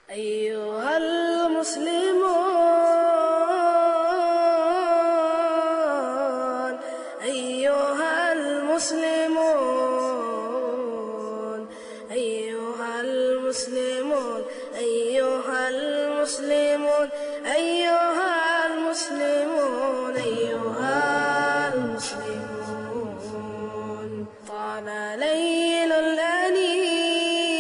أيها المسلمون أيها المسلمون أيها المسلمون أيها المسلمون أيها المسلمون أيها المسلمون طال ليل الأنين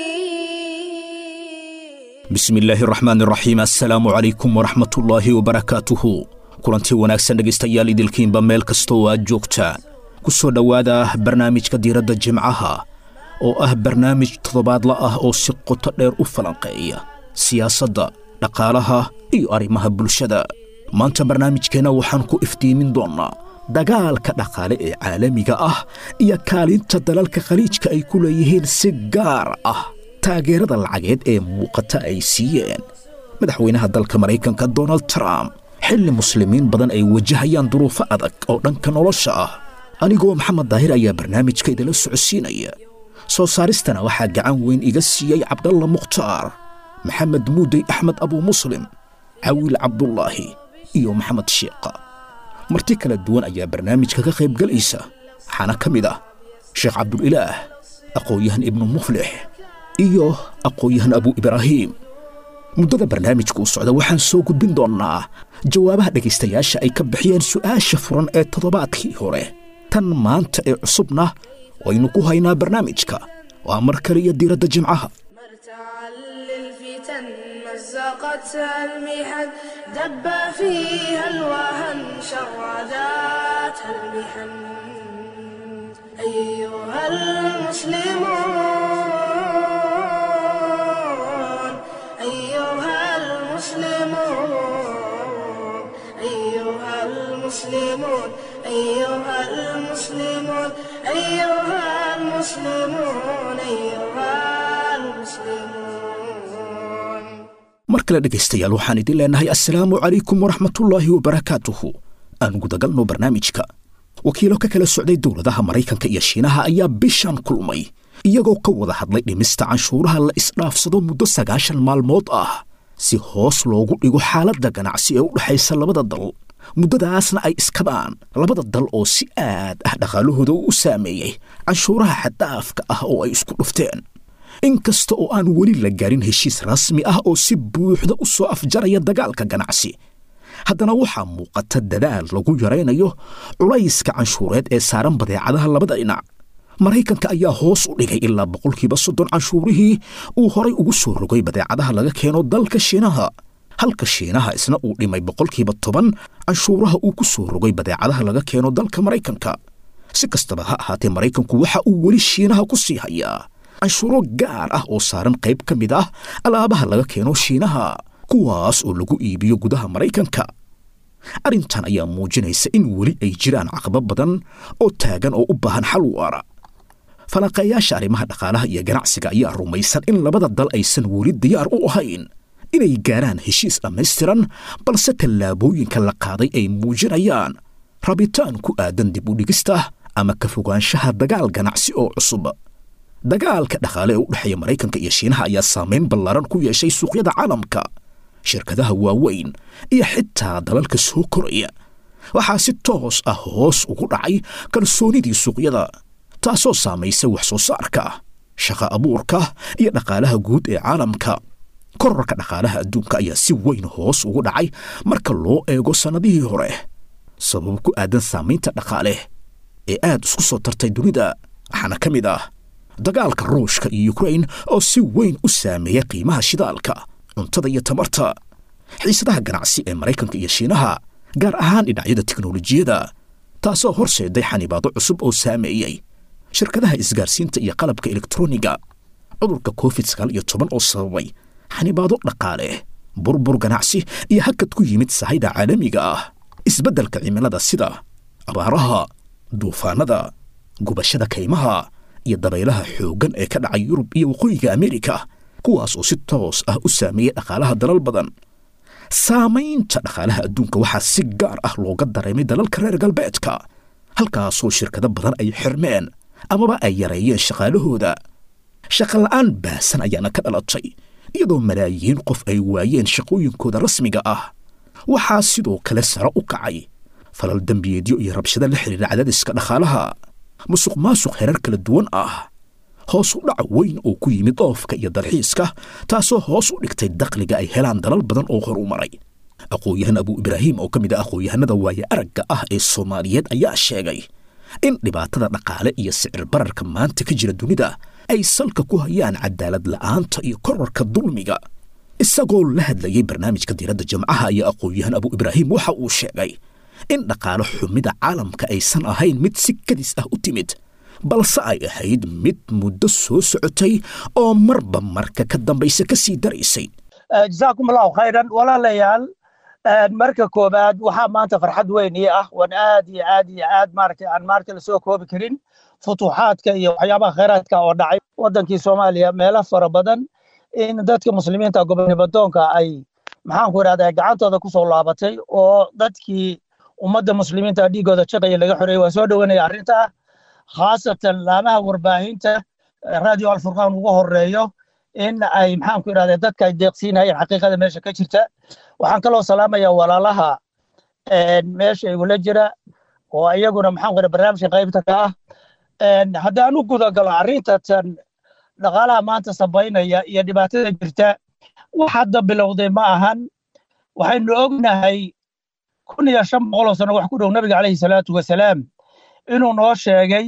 bismi illaahi raxmaan raxiim assalaamu calaykum waraxmatullaahi wabarakaatuhu kulantii wanaagsan dhegaystayaal idilkiinba meel kasta oo aad joogtaan ku soo dhowaada barnaamijka diiradda jimcaha oo ah barnaamij toddobaadla ah oo si qoto dheer u falanqeeya siyaasadda dhaqaalaha iyo arrimaha bulshada maanta barnaamijkeenna waxaan ku iftiimin doonnaa dagaalka dhaqaale ee caalamiga ah iyo kaalinta dalalka khaliijka ay ku leeyihiin si gaar ah taageerada lacageed ee muuqata ay siiyeen madaxweynaha dalka maraykanka donald trump xilli muslimiin badan ay wajahayaan duruufo adag oo dhanka nolosha ah anigoo maxamed daahir ayaa barnaamijka idinla socodsiinaya soo saaristana waxaa gacan weyn iga siiyey cabdalla mukhtaar maxamed muudey axmed abuu muslim cawiil cabdulaahi iyo maxamed sheekha marti kala duwan ayaa barnaamijka ka qaybgelaysa waxaana ka mid ah sheekh cabdulilaah aqoon-yahan ibnu muflix iyo aqoon-yahan abu ibraahiim muddada barnaamijka uu socda waxaan soo gudbin doonnaa jawaabaha dhegaystayaasha ay ka bixiyeen su'aasha furan ee toddobaadkii hore tan maanta ee cusubna waynu ku haynaa barnaamijka waa mar kale iyo diiradda jimcaha مرتعا للفتن مزقتها المحن دب فيها الوهن شرداتها المحن أيها المسلمون أيها المسلمون أيها المسلمون أيها المسلمون أيها المسلمون أيها المسلمون mar kale dhegaystayaal waxaan idin leenahay assalaamu calaykum waraxmatullaahi wabarakaatuhu aan gudagalno barnaamijka wakiilo ka kala socday dowladaha maraykanka iyo shiinaha ayaa bishan kulmay iyagoo ka wada hadlay dhimista canshuuraha la isdhaafsado muddo sagaashan maalmood ah si hoos loogu dhigo xaaladda ganacsi ee u dhexaysa labada dal muddadaasna ay iskabaan labada dal oo si aad ah dhaqaalahooda u saameeyey canshuuraha xaddaafka ah oo ay isku dhufteen inkasta oo aan weli la gaarin heshiis rasmi ah oo si buuxda u soo afjaraya dagaalka ganacsi haddana waxaa muuqata dadaal lagu yaraynayo culayska canshuureed ee saaran badeecadaha labada dhinac maraykanka ayaa hoos u dhigay ilaa boqolkiiba soddon canshuurihii uu horay ugu soo rogay badeecadaha laga keeno dalka shiinaha halka shiinaha isna uu dhimay boqolkiiba toban canshuuraha uu ku soo rogay badeecadaha laga keeno dalka maraykanka si kastaba ha ahaatee maraykanku waxa uu weli shiinaha ku sii hayaa canshuuro gaar ah oo saaran qayb ka mid ah alaabaha laga keeno shiinaha kuwaas oo lagu iibiyo gudaha maraykanka arrintan ayaa muujinaysa in weli ay jiraan caqabo badan oo taagan oo u baahan xal waara falanqeeyaasha arrimaha dhaqaalaha iyo ganacsiga ayaa rumaysan in labada dal aysan weli diyaar u ahayn inay gaaraan heshiis dhammaystiran balse tallaabooyinka la qaaday ay muujinayaan rabitaan ku aadan dib u dhigista ama ka fogaanshaha dagaal ganacsi oo cusub dagaalka dhaqaale ee u dhexeeya maraykanka iyo shiinaha ayaa saamayn ballaaran ku yeeshay suuqyada caalamka shirkadaha waaweyn iyo xitaa dalalka soo koraya waxaa si toos ah hoos ugu dhacay kalsoonidii suuqyada taasoo saamaysa wax soo saarka shaqa abuurka iyo dhaqaalaha guud ee caalamka korarka dhaqaalaha adduunka ayaa si weyn hoos ugu dhacay marka loo eego sannadihii hore sabab ku aadan saamaynta dhaqaale ee aad isku soo tartay dunida waxaana ka mid ah dagaalka ruushka iyo yukrain oo si weyn u saameeya qiimaha shidaalka cuntada iyo tamarta xiisadaha ganacsi ee maraykanka iyo shiinaha gaar ahaan dhinacyada tiknolojiyadda taasoo horseeday xanibaado cusub oo saameeyey shirkadaha isgaarsiinta iyo qalabka elektroniga cudurka covid sagaal iyo toban oo sababay xanibaado dhaqaale burbur ganacsi iyo hakad ku yimid sahayda caalamiga ah isbeddelka cimilada sida abaaraha duufaanada gubashada kaymaha iyo dabaylaha xooggan ee ka dhacay yurub iyo waqooyiga ameerika kuwaas oo si toos ah u saameeyey dhaqaalaha dalal badan saamaynta dhaqaalaha adduunka waxaa si gaar ah looga dareemay dalalka reer galbeedka halkaasoo shirkado badan ay xirmeen amaba ay yareeyeen shaqaalahooda shaqola'aan baasan ayaana ka dhalatay iyadoo malaayiin qof ay waayeen shaqooyinkooda rasmiga ah waxaa sidoo kale sare u kacay falal dembiyeedyo iyo rabshado la xidhiira cadaadiska dhaqaalaha musuq maasuq herar kala duwan ah hoos u dhac weyn oo ku yimid dhoofka iyo dalxiiska taasoo hoos u dhigtay dakhliga ay helaan dalal badan oo hor u maray aqoon-yahan abuu ibraahim oo ka mid ah aqoon-yahanada waaye aragga ah ee soomaaliyeed ayaa sheegay in dhibaatada dhaqaale iyo sicir bararka maanta ka jira dunida ay salka ku hayaan cadaalad la'aanta iyo korarka dulmiga isagoo la hadlayay barnaamijka diiradda jamcaha iyo aqoon-yahan abuu ibraahim waxa uu sheegay in dhaqaale xumida caalamka aysan ahayn mid si kadis ah u timid balse ay ahayd mid muddo soo socotay oo marba marka ka dambaysa ka sii daraysay jasaakum allahu khayran walaalayaal marka koobaad waxaa maanta farxad weyn ii ah waan aad iyo aad iyo aad maaragtay aan maaragtay lasoo koobi karin futuuxaadka iyo waxyaabaha khayraadka oo dhacay waddankii soomaaliya meelo fara badan in dadka muslimiinta gobonimadoonka ay maxaanku idhahdaa gacantooda kusoo laabatay oo dadkii ummadda muslimiinta dhiigooda jaqaya laga xoreeyey waa soo dhowanaya arrintaa khaasatan laamaha warbaahinta radio alfurqaan ugu horeeyo in ay maxaanku idhahdaa dadka ay deeqsiinayeen xaqiiqada meesha ka jirta waxaan kaloo salaamaya walaalaha meesha igula jira oo iyaguna maxaanku idhahdaa barnaamijka qaybta ka ah haddaan u guda galo arrintatan dhaqaalaha maanta sabaynaya iyo dhibaatada jirta wax hadda bilowday ma ahan waxaynu ognahay kun iyo shan boqoloo sano wax ku dhow nabiga calayhi salaatu wasalaam inuu noo sheegay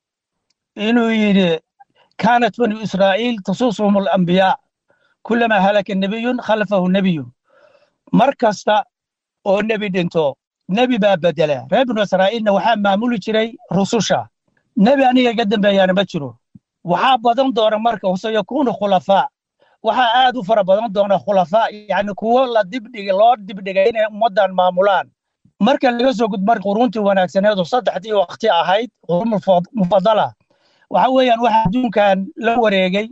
inuu yidhi kaanat banu israa'iil tasuusuhum alambiyaa kulamaa halaka nebiyun khalfahu nebiyun mar kasta oo nebi dhinto nebi baa bedela reer banu israa'iilna waxaa maamuli jiray rususha nebi aniga iga dambeeyaana ma jiro waxaa badan doona marka sayakuunu khulafaa waxaa aad u fara badan doona khulafaa yani kuwo la dibdhig loo dibdhigay inay ummaddan maamulaan marka laga soo gudmar quruntii wanaagsaneed oo saddexdii waqti ahayd qurun mufadala waxa weeyaan waxa adduunkan la wareegay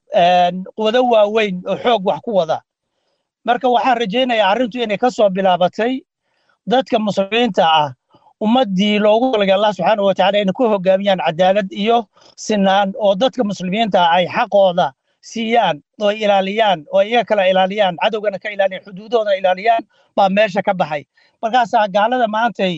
quwado waaweyn oo xoog wax ku wada marka waxaan rajaynayaa arrintu inay ka soo bilaabatay dadka muslimiinta ah ummaddii loogu talagay allah subxaana wa tacala inay ku hogaamiyaan cadaalad iyo sinaan oo dadka muslimiinta ay xaqooda siiyaan oo ilaaliyaan oo iyaga kala ilaaliyaan cadowgana ka ilaaliyaan xuduudoodana ilaaliyaan baa meesha ka baxay markaasaa gaalada maantay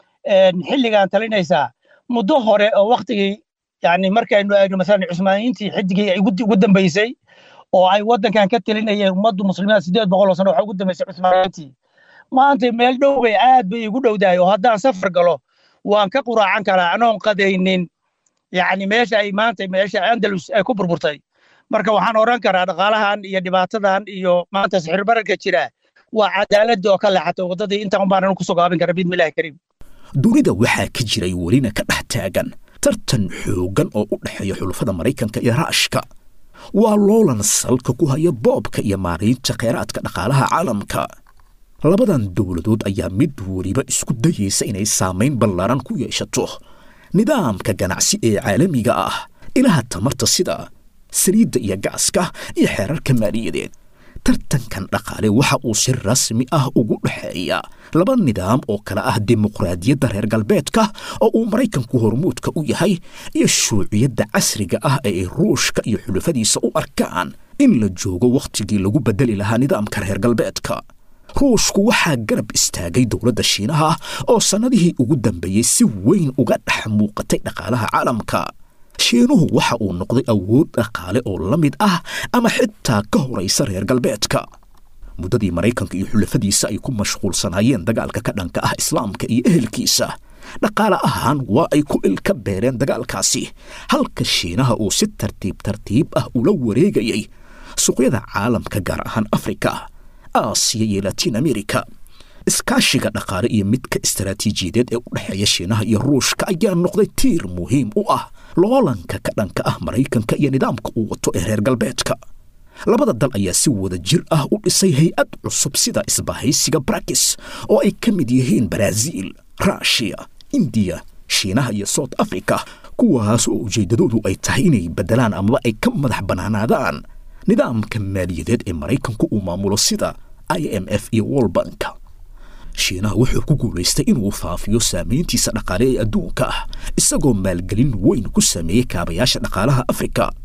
xilligan talinaysaa muddo hore oo waktigii yani markaynu eegno masalan cusmaaniyiintii xidigii ugu dambeysay oo ay waddankan ka talinayeen ummaddu muslimiinta sideed boqoloo sano waxa ugu dambeysay cusmaaniyiintii maanta meel dhow bay aad bay igu dhowdahay oo haddaan safar galo waan ka quraacan karaa anoon qadaynin yani meesha ay maanta meesha andalus ay ku burburtay marka waxaan oran karaa dhaqaalahan iyo dhibaatadan iyo maanta sixir bararka jira waa cadaaladii oo ka leexatay waddadii intaan baanan ku sogaabin kara biidmillahi kariim dunida waxaa ka jiray welina ka dhex taagan tartan xooggan oo u dhexeeya xulafada maraykanka iyo raashka waa loolan salka ku haya boobka iyo maaraynta kheyraadka dhaqaalaha caalamka labadan dowladood ayaa mid weliba isku dayaysa inay saamayn ballaaran ku yeeshato nidaamka ganacsi ee caalamiga ah ilaha tamarta sida saliidda iyo gaaska iyo xeerarka maaliyadeed tartankan dhaqaale waxa uu si rasmi ah ugu dhexeeya laba nidaam oo kale ah dimuqraadiyadda reer galbeedka oo uu maraykanku hormuudka u yahay iyo shuuciyadda casriga ah ee ruushka iyo xulafadiisa u arkaan in la joogo wakhtigii lagu beddeli lahaa nidaamka reer galbeedka ruushku waxaa garab istaagay dowladda shiinaha oo sannadihii ugu dambeeyey si weyn uga dhex muuqatay dhaqaalaha caalamka shiinuhu waxa uu noqday awood dhaqaale oo la mid ah ama xitaa ka horaysa reer galbeedka muddadii maraykanka iyo xulafadiisa ay ku mashquulsanaayeen dagaalka ka dhanka ah islaamka iyo ehelkiisa dhaqaale ahaan waa ay ku ilka beereen dagaalkaasi halka shiinaha uu si tartiib tartiib ah ula wareegayay suuqyada caalamka gaar ahaan afrika aasiya iyo latiin amerika iskaashiga dhaqaale iyo midka istaraatiijiyadeed ee u dhexeeya shiinaha iyo ruushka ayaa noqday tiir muhiim u ah loolanka ka dhanka ah maraykanka iyo nidaamka uu wato ee reer galbeedka labada dal ayaa si wada jir ah u dhisay hay-ad cusub sida isbahaysiga barakis oo ay ka mid yihiin baraaziil ruushiya indiya shiinaha iyo south africa kuwaas oo ujeeddadoodu ay tahay inay beddelaan amaba ay ka madax bannaanaadaan nidaamka maaliyadeed ee maraykanku uu maamulo sida i m f iyo wolbanka shiinaha wuxuu ku guulaystay inuu faafiyo saamayntiisa dhaqaale ee adduunka ah isagoo maalgelin weyn ku sameeyey kaabayaasha dhaqaalaha afrika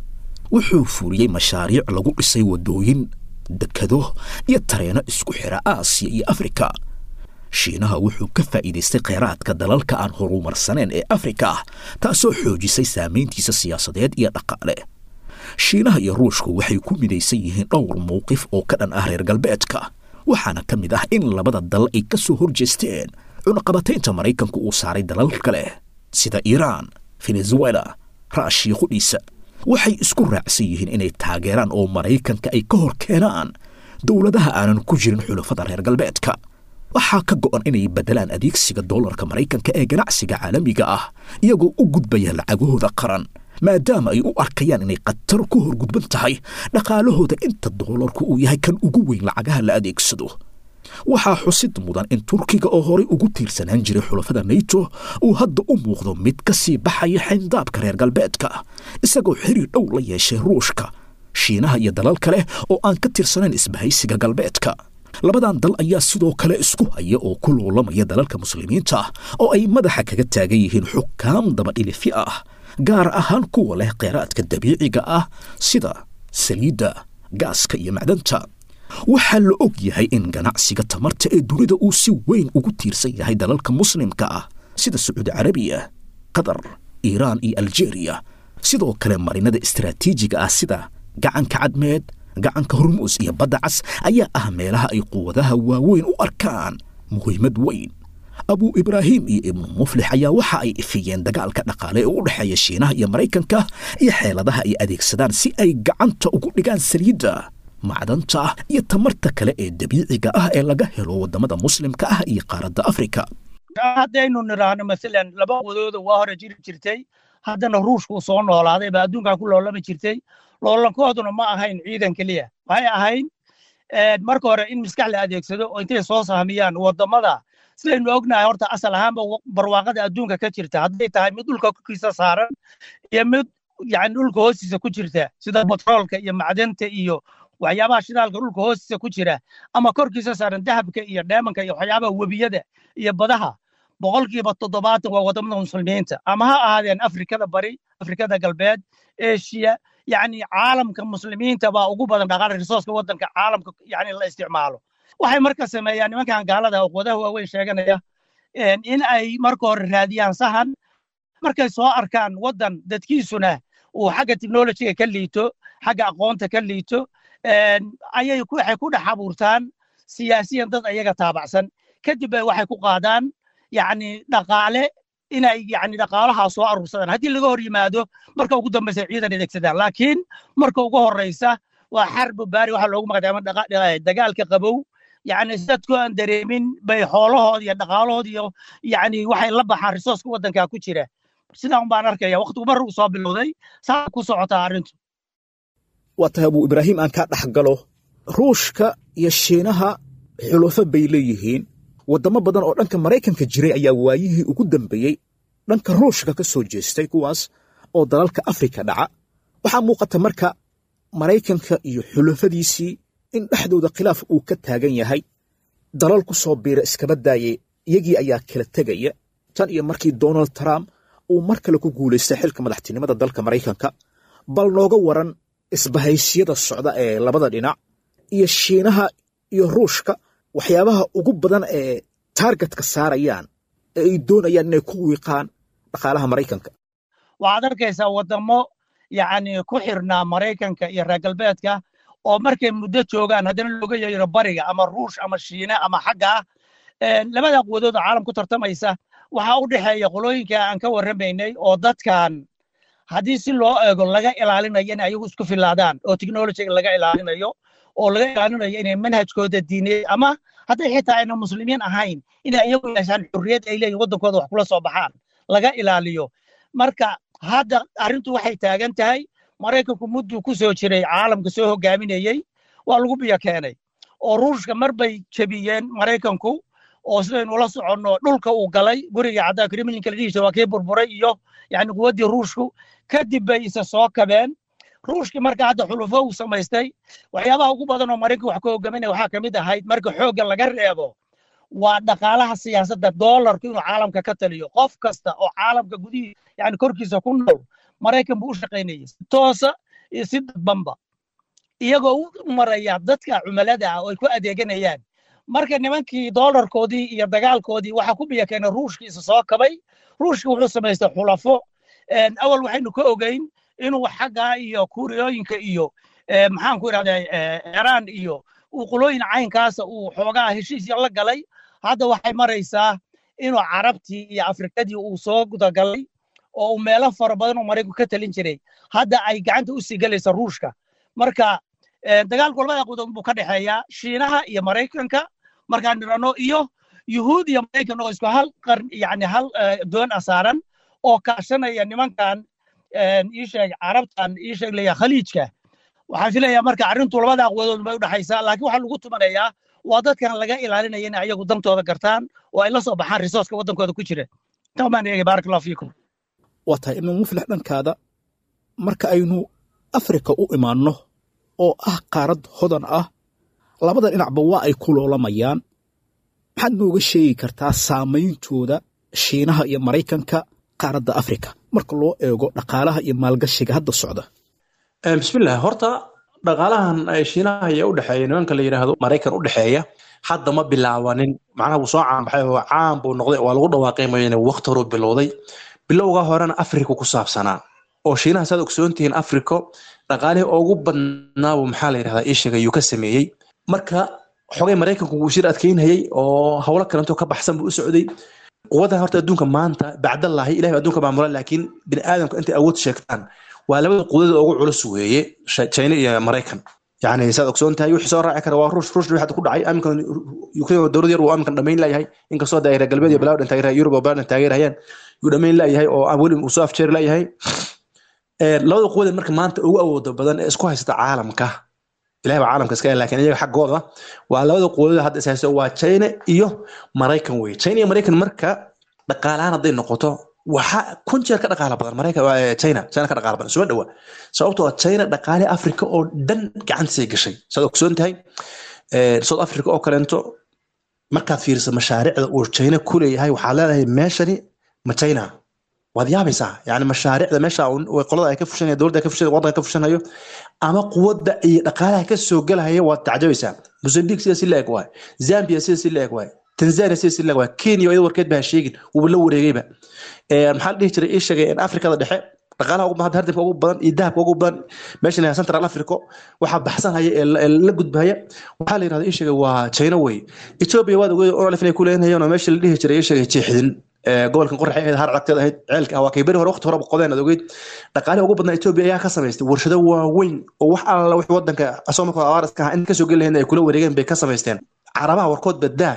wuxuu fuliyey mashaariic lagu dhisay waddooyin dekado iyo tareeno isku xidha aasiya iyo afrika shiinaha wuxuu ka faa'iidaystay kheyraadka dalalka aan horumarsaneen ee afrika ah taasoo xoojisay saamayntiisa siyaasadeed iyo dhaqaale shiinaha iyo ruushku waxay ku midaysan yihiin dhowr mowqif oo ka dhan ah reer galbeedka waxaana ka mid ah in labada dal ay ka soo hor jeesteen cunaqabataynta maraykanku uu saaray dalal kale sida iiraan venezuela raashiya qudhiisa waxay isku raacsan yihiin inay taageeraan oo maraykanka ay ka hor keenaan dowladaha aanan ku jirin xulafada reer galbeedka waxaa ka go'an inay beddelaan adeegsiga doolarka maraykanka ee ganacsiga caalamiga ah iyagoo u gudbaya lacagahooda qaran maadaama ay u arkayaan inay khatar ku horgudban tahay dhaqaalahooda inta doolarku uu yahay kan ugu weyn lacagaha la adeegsado waxaa xusid mudan in turkiga oo horay ugu tiirsanaan jiray xulafada nato uu hadda u muuqdo mid ka sii baxaya xayndaabka reer galbeedka isagoo xiriir dhow la yeeshay ruushka shiinaha iyo dalal kale oo aan ka tirsanayn isbahaysiga galbeedka labadan dal ayaa sidoo kale isku haya oo ku loolamaya dalalka muslimiinta oo ay madaxa kaga taagan yihiin xukaam dabadhilifi ah gaar ahaan kuwa leh kheyraadka dabiiciga ah sida saliidda gaaska iyo macdanta waxaa la og yahay in ganacsiga tamarta ee dunida uu si weyn ugu tiirsan yahay dalalka muslimka ah sida sacuudi carabiya qatar iiraan iyo aljeeriya sidoo kale marinada istaraatiijiga ah sida gacanka cadmeed gacanka hormuus iyo badda cas ayaa ah meelaha ay quwadaha waaweyn u arkaan muhiimad weyn abuu ibraahim iyo ibnu muflix ayaa waxa ay ifiyeen dagaalka dhaqaale ee u dhexeeya shiinaha iyo maraykanka iyo xeeladaha ay adeegsadaan si ay gacanta ugu dhigaan saliidda macdanta iyo tamarta kale ee dabiiciga ah ee laga helo waddamada muslimka ah iyo qaaradda afrika haddaynu nidhaahno masalan laba wadooda waa hore jiri jirtay haddana ruushku soo noolaaday baa adduunkan ku loolami jirtay loolankooduna ma ahayn ciidan keliya waxay ahayn marka hore in maskax la adeegsado oo intay soo sahmiyaan waddamada sidaynu ognahay horta asal ahaanba barwaaqada adduunka ka jirta hadday tahay mid dhulka korkiisa saaran iyo mid yani dhulka hoostiisa ku jirta sida batroolka iyo macdanta iyo waxyaabaha shidaalka dhulka hoostiisa ku jira ama korkiisa saaran dahabka iyo dheemanka iyo waxyaabaha webiyada iyo badaha boqolkiiba toddobaatan waa waddamada muslimiinta ama ha ahaadeen afrikada bari afrikada galbeed eshiya yani caalamka muslimiinta baa ugu badan dhaqaala risooska waddanka caalamka yani la isticmaalo waxay marka sameeyaan nimankan gaalada quwadaha waaweyn sheeganaya in ay marka hore raadiyaan sahan markay soo arkaan waddan dadkiisuna uu xagga technologiga ka liito xagga aqoonta ka liito ayay waxay ku dhex abuurtaan siyaasiyan dad ayaga taabacsan kadib bay waxay ku qaadaan yani dhaqaale inay yani dhaqaalahaa soo aruursadaan haddii laga hor yimaado marka ugu dambaysa ciidan adeegsadaan laakiin marka ugu horreysa waa xarbu baari waxa loogu magacdaama dagaalka qabow yani dadku aan dareemin bay xoolahood iyo dhaqaalahood iyo yani waxay la baxaan risooska waddankaa ku jira sidaan baan arkaya waqtigu mar uu soo bilowday saa ku socotaa arrintu waa tahay abuu ibraahim aan kaa dhex galo ruushka iyo shiinaha xulufo bay leeyihiin waddamo badan oo dhanka maraykanka jiray ayaa waayihii ugu dambeeyey dhanka ruushka ka soo jeestay kuwaas oo dalalka afrika dhaca waxaa muuqata marka maraykanka iyo xulufadiisii in dhexdooda khilaaf uu ka taagan yahay dalal ku soo biira iskaba daayay iyagii ayaa kala tegaya tan iyo markii donald trump uu mar kale ku guulaystay xilka madaxtinimada dalka maraykanka bal nooga waran isbahaysyada socda ee labada dhinac iyo shiinaha iyo ruushka waxyaabaha ugu badan ee taargetka saarayaan ee ay doonayaan inay ku wiiqaan dhaqaalaha maraykanka waxaad arkaysaa waddamo yacni ku xirnaa maraykanka iyo reer galbeedka oo markay muddo joogaan haddana looga yeero bariga ama ruush ama shiine ama xagga ah labada quwadooda caalam ku tartamaysa waxaa u dhexeeya qolooyinka aan ka warramaynay oo dadkan haddii si loo eego laga ilaalinayo in ayagu isku filaadaan oo technologiga laga ilaalinayo oo laga ilaalinayo inay manhajkooda diineed ama hadday xitaa ayna muslimiin ahayn inay iyagu yeeshaan xurriyad ay leeyihin waddankooda wax kula soo baxaan laga ilaaliyo marka hadda arrintu waxay taagan tahay maraykanku mudduu ku soo jiray caalamka soo hogaaminayey waa lagu biyo keenay oo ruushka mar bay jebiyeen maraykanku oo sidaynu ula soconno dhulka uu galay guriga caddaa kremlinka la dhihi jira waa kii burburay iyo yani quwaddii ruushku kadib bay isa soo kabeen ruushkii marka hadda xulufo uu samaystay waxyaabaha ugu badan oo maraykanka wax ka hogaaminaya waxaa ka mid ahayd marka xoogga laga reebo waa dhaqaalaha siyaasadda doolarku inuu caalamka ka taliyo qof kasta oo caalamka gudihii yani korkiisa ku nool maraykan buu u shaqaynayay si toosa iyo si dadbanba iyagoo u maraya dadka cumalada ah oo ay ku adeeganayaan marka nimankii doolarkoodii iyo dagaalkoodii waxaa ku biya keenay ruushkiisa soo kabay ruushki wuxuu samaystay xulafo awal waxaynu ka ogeyn inuu xaggaa iyo kuuriyooyinka iyo maxaan ku idhahdaa iiraan iyo uu qulooyin caynkaasa uu xoogaa heshiis la galay hadda waxay maraysaa inuu carabtii iyo afrikadii uu soo gudagalay oo uu meelo fara badan oo maraykanku ka talin jiray hadda ay gacanta u sii galaysa ruushka marka dagaalku labada qudood buu ka dhexeeyaa shiinaha iyo maraykanka markaan nirano iyo yuhuud iyo maraykan oo isku hal qarn yani hal doon a saaran oo kaashanaya nimankan iisheeg carabtan iisheeg leeya khaliijka waxaan filayaa marka arrintu labada aqwadood bay u dhexaysaa laakiin waxaa lagu tumanayaa waa dadkan laga ilaalinaya inay ayagu dantooda gartaan oo ay la soo baxaan risooska waddankooda ku jira tamaan eegay baarak allahu fiikum waa tahay imaam muflix dhankaada marka aynu afrika u imaanno oo ah qaarad hodan ah labada dhinacba waa ay ku loolamayaan maxaad nooga sheegi kartaa saameyntooda shiinaha iyo maraykanka qaaradda afrika marka loo eego dhaqaalaha iyo maalgashiga hadda socda bismillah horta dhaqaalahan shiinaha iyo udhexeeya nimanka la yidhaahdo maraykan u dhexeeya hadda ma bilaabanin macnaha wuu soo caanbaxay oo caan buu noqday waa lagu dhawaaqay mayne waqti horuu bilowday bilowga horena afrika ku saabsanaa oo shiinaha saad ogsoontihiin africo dhaqaalihii ugu badnaabu maxaa la yidhahdaa ii sheegay yuu ka sameeyey marka xogay maraykanku wuu shir adkeynayay oo howlo kalento ka baxsan buu u socday quwaddan horta adduunka maanta bacdallahi ilahi adduunka maamula laakiin bini aadamka intay awood sheegtaan waa labada quwadada ugu culus weeye china iyo maraykan yani saad ogsoon tahay wixii soo raaci kara waa ruush ruush hadda ku dhacay aminkan ukraine dowlad yar uu aminkan dhamayn layahay inkastoo da reer galbeed iyo balaadan taageera yurub oo balaadan taageerayaan yuu dhamayn layahay oo aan weli uu soo afjeeri layahay labada quwada marka maanta ugu awooda badan ee isku haysata caalamka ilahi baa caalamka iska laakiin iyaga xaggooda waa labada quwadada hadda is haysto waa china iyo maraykan weye china iyo maraykan marka dhaqaalahaan hadday noqoto waxa kun jeer ka dhaqaala badan maraykan china china ka dhaqaala badan suma dhowa sababtoo china dhaqaale africa oo dhan gacantiisay gashay saad ogsoon tahay south africa oo kaleento markaad fiiriso mashaariicda uu china ku leeyahay waxaad leedahay meeshani ma china waad yaabaysaa yani mashaariicda meesha qolada ay ka fushanaya dowladda ka fushanaya waddanka ka fushanayo ama quwadda iyo dhaqaalaha ka soo gelahaya waad tacjabaysaa mozambique sida si la-eg waay zambia sida si la-eg waay tanzania sida si la-eg waay kenya iyada warkeed baa sheegin wuuba la wareegayba maxaa la dhihi jiray ii sheegay in afrikada dhexe dhaqaalaha ugu badan hardibka ugu badan iyo dahabka ugu badan meesha la central africa waxaa baxsanhaya ee la gudbahaya waxaa la yirahda ii sheegay waa china wey ethiopia waad ogeed olif inay ku leenayeen oo meesha la dhihi jiray ii sheegay jeexdin gobolkan qoraxay ahayd har cagteed ahayd ceelka ah waa kay beri hore waqti hore qodeen aad ogeyd dhaqaalihi ugu badnaa ethiopia ayaa ka samaystay warshado waaweyn oo wax alla wix wadanka asoo markoo abaar iska ahaa in kasoo geli lahayn ay kula wareegeen bay ka samaysteen carabaha warkood badaa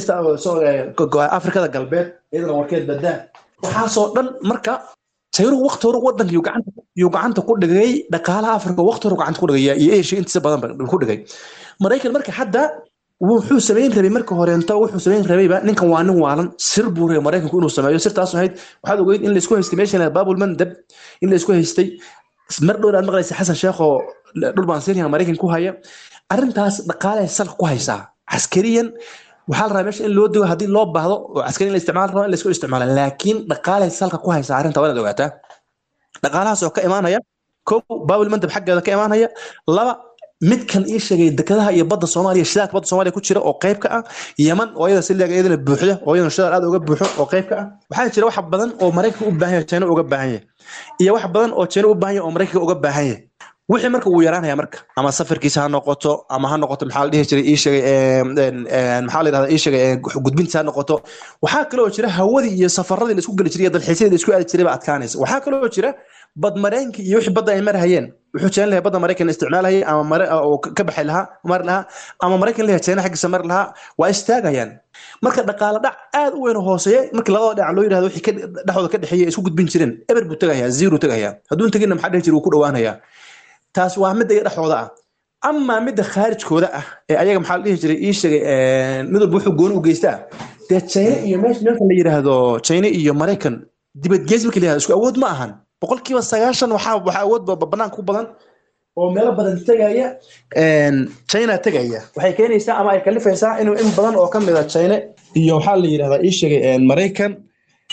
afrikada galbeed iyadana warkeed badaa waxaasoo dhan marka sayruhu waqti hore wadanka yuu gacanta ku dhigay dhaqaalaha afrika waqti hore gacanta ku dhigay iyo asia intiisa badan ku dhigay maraykan marka hadda wuxuu samayn rabay marka horeento wuxuu samayn rabayba ninkan waa nin waalan sir buu rabay maraykanku inuu sameeyo sirtaas ahayd waxaad ogeyd in laisku haystay meesha baabul mandab in laisku haystay mar dhow aad maqlaysa xasan sheekh oo dhul baan siinayaa maraykan ku haya arrintaas dhaqaale salka ku haysaa caskariyan waxaa la rabaa meesha in loo digo haddii loo baahdo oo caskari in la isticmaal rabo in laisku isticmaala laakiin dhaqaale salka ku haysaa arrinta waa inaad ogaataa dhaqaalahaas oo ka imaanaya kow baabul mandab xaggeeda ka imaanaya laba midkan ii sheegay dekedaha iyo badda soomaaliya shidaalka badda soomaaliya ku jira oo qayb ka ah yeman oo iyada siliga iyadana buuxda oo iyadana shidaal aad uga buuxo oo qayb ka ah waxaa jira wax badan oo maraykanka u baahan yahay china uga baahan yahay iyo wax badan oo china u baahan yahay oo maraykanka uga baahan yahay wixii marka wuu yaraanaya marka ama safarkiisa ha noqoto ama ha noqoto maxaa la dhihi jiray ii sheegay maxaa la yidhahdaa ii sheegay gudbintiisa ha noqoto waxaa kaloo jira hawadii iyo safaradii la isku geli jiray iyo dalxiisyadii la isku aadi jiray baa adkaanaysa waxaa kaloo jira badmareenkii iyo wixii badda ay marhayeen wuxuu jeclan lahay badda maraykan isticmaalahayay ama oo ka baxay lahaa mari lahaa ama maraykan leeyahay china xaggiisa mari lahaa waa istaagayaan marka dhaqaale dhac aad u weyn hooseeya markii labada dhinac loo yidhahdo wixii dhexdooda ka dhexeeya isku gudbin jireen eber buu tegayaa zero tegayaa hadduun teginna maxaa dhihi jira wuu ku dhowaanayaa taas waa midda iyo dhexdooda ah amaa midda khaarijkooda ah ee ayaga maxaa la dhihi jiray ii sheegay mid walba wuxuu gooni u geystaa dee china iyo meesha nimanka la yidhaahdo china iyo maraykan dibadgeys marka la yidhahdo isku awood ma ahan boqolkiiba sagaashan waxaa waxaa awood banaanka ku badan oo meelo badan tegaya china tegaya waxay keenaysaa ama ay kalifaysaa inuu in badan oo ka mid a china iyo waxaa la yidhahdaa ii sheegay maraykan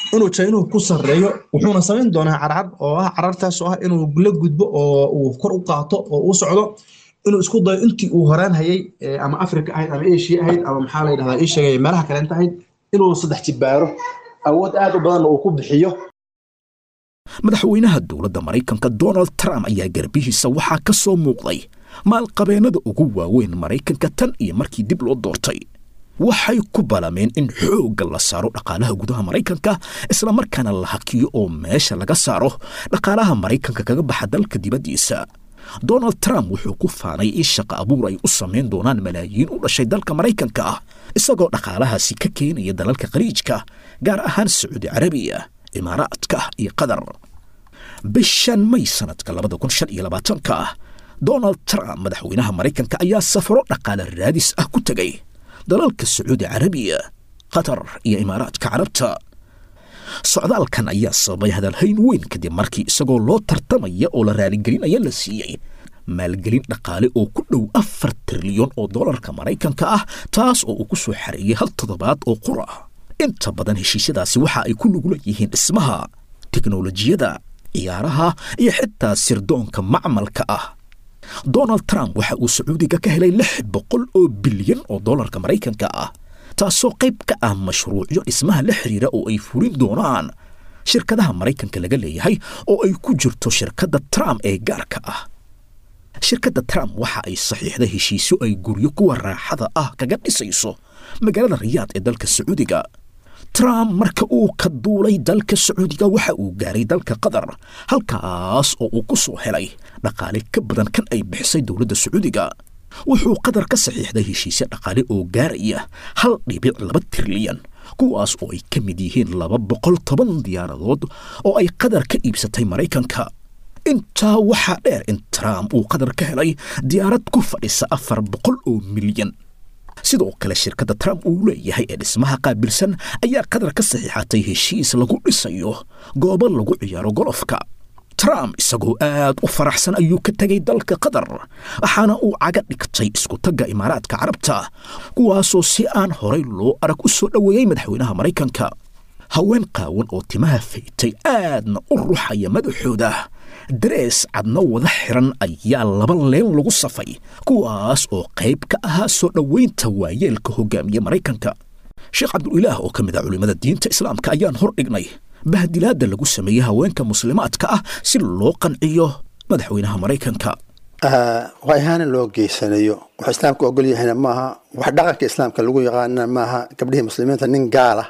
inuu jaynuhu ku sarreeyo wuxuuna samayn doonaa carcar oo ah carartaas oo ah inuu la gudbo oo uu kor u qaato oo uu socdo inuu isku dayo intii uu horaan hayay ama africa ahayd ama asia ahayd ama maxaa la yidhahdaa ii sheegay meelaha kaleenta ahayd inuu saddex jibbaaro awood aad u badanna uu ku bixiyo madaxweynaha dowladda maraykanka donald trump ayaa garbihiisa waxaa ka soo muuqday maalqabeennada ugu waaweyn maraykanka tan iyo markii dib loo doortay waxay ku balameen in xoogga la saaro dhaqaalaha gudaha maraykanka islamarkaana la hakiyo oo meesha laga saaro dhaqaalaha maraykanka kaga baxa dalka dibaddiisa donald trump wuxuu ku faanay in shaqa abuur ay u samayn doonaan malaayiin u dhashay dalka maraykanka ah isagoo dhaqaalahaasi ka keenaya dalalka khaliijka gaar ahaan sacuudi carabiya imaaraadka iyo qatar bishan may sanadka labada kun shan iyo labaatanka ah donald trump madaxweynaha maraykanka ayaa safaro dhaqaale raadis ah ku tegay dalalka sacuudi carabiya qatar iyo imaaraadka carabta socdaalkan ayaa sababay hadalhayn weyn kadib markii isagoo loo tartamaya oo la raaligelinaya la siiyey maalgelin dhaqaale oo ku dhow afar trilyan oo dollarka maraykanka ah taas oo uu ku soo xareeyey hal toddobaad oo qura inta badan heshiisyadaasi waxa ay ku lugula yihiin dhismaha teknolojiyada ciyaaraha iyo xitaa sirdoonka macmalka ah donald trump waxa uu sacuudiga ka helay lix boqol oo bilyan oo dollarka maraykanka ah taasoo qayb ka ah mashruucyo dhismaha la xiriira oo ay furin doonaan shirkadaha maraykanka laga leeyahay oo ay ku jirto shirkadda trump ee gaarka ah shirkadda trump waxa ay saxiixda heshiisyo ay guryo kuwa raaxada ah kaga dhisayso magaalada riyaad ee dalka sacuudiga trump marka uu ka duulay dalka sacuudiga waxa uu gaaray dalka qatar halkaas oo uu ku soo helay dhaqaale ka badan kan ay bixisay dowladda sacuudiga wuxuu qatar ka saxiixday heshiisyo dhaqaale oo gaaraya hal dhibic laba trilyan kuwaas oo ay ka mid yihiin laba boqol toban diyaaradood oo ay qatar ka iibsatay maraykanka intaa waxaa dheer in trump uu qatar ka helay diyaarad ku fadhisa afar boqol oo milyan sidoo kale shirkadda trump uu leeyahay ee dhismaha qaabilsan ayaa qatar ka saxiixatay heshiis lagu dhisayo goobo lagu ciyaaro golofka trump isagoo aad u faraxsan ayuu ka tegay dalka qatar waxaana uu caga dhigtay iskutagga imaaraadka carabta kuwaasoo si aan horay loo arag u soo dhoweeyey madaxweynaha maraykanka haween qaawan oo timaha faytay aadna u ruxaya madaxooda darees cadna wada xiran ayaa laba leen lagu safay kuwaas oo qayb ka ahaa soo dhoweynta waayeelka hogaamiye maraykanka sheekh cabdulilaah oo ka mid ah culimmada diinta islaamka ayaan hor dhignay bahdilaadda lagu sameeyey haweenka muslimaadka ah si loo qanciyo madaxweynaha maraykanka waa ihaanan loo geysanayo wax islaamka ogol yahayna maaha wax dhaqanka islaamka lagu yaqaanana maaha gabdhihii muslimiinta nin gaala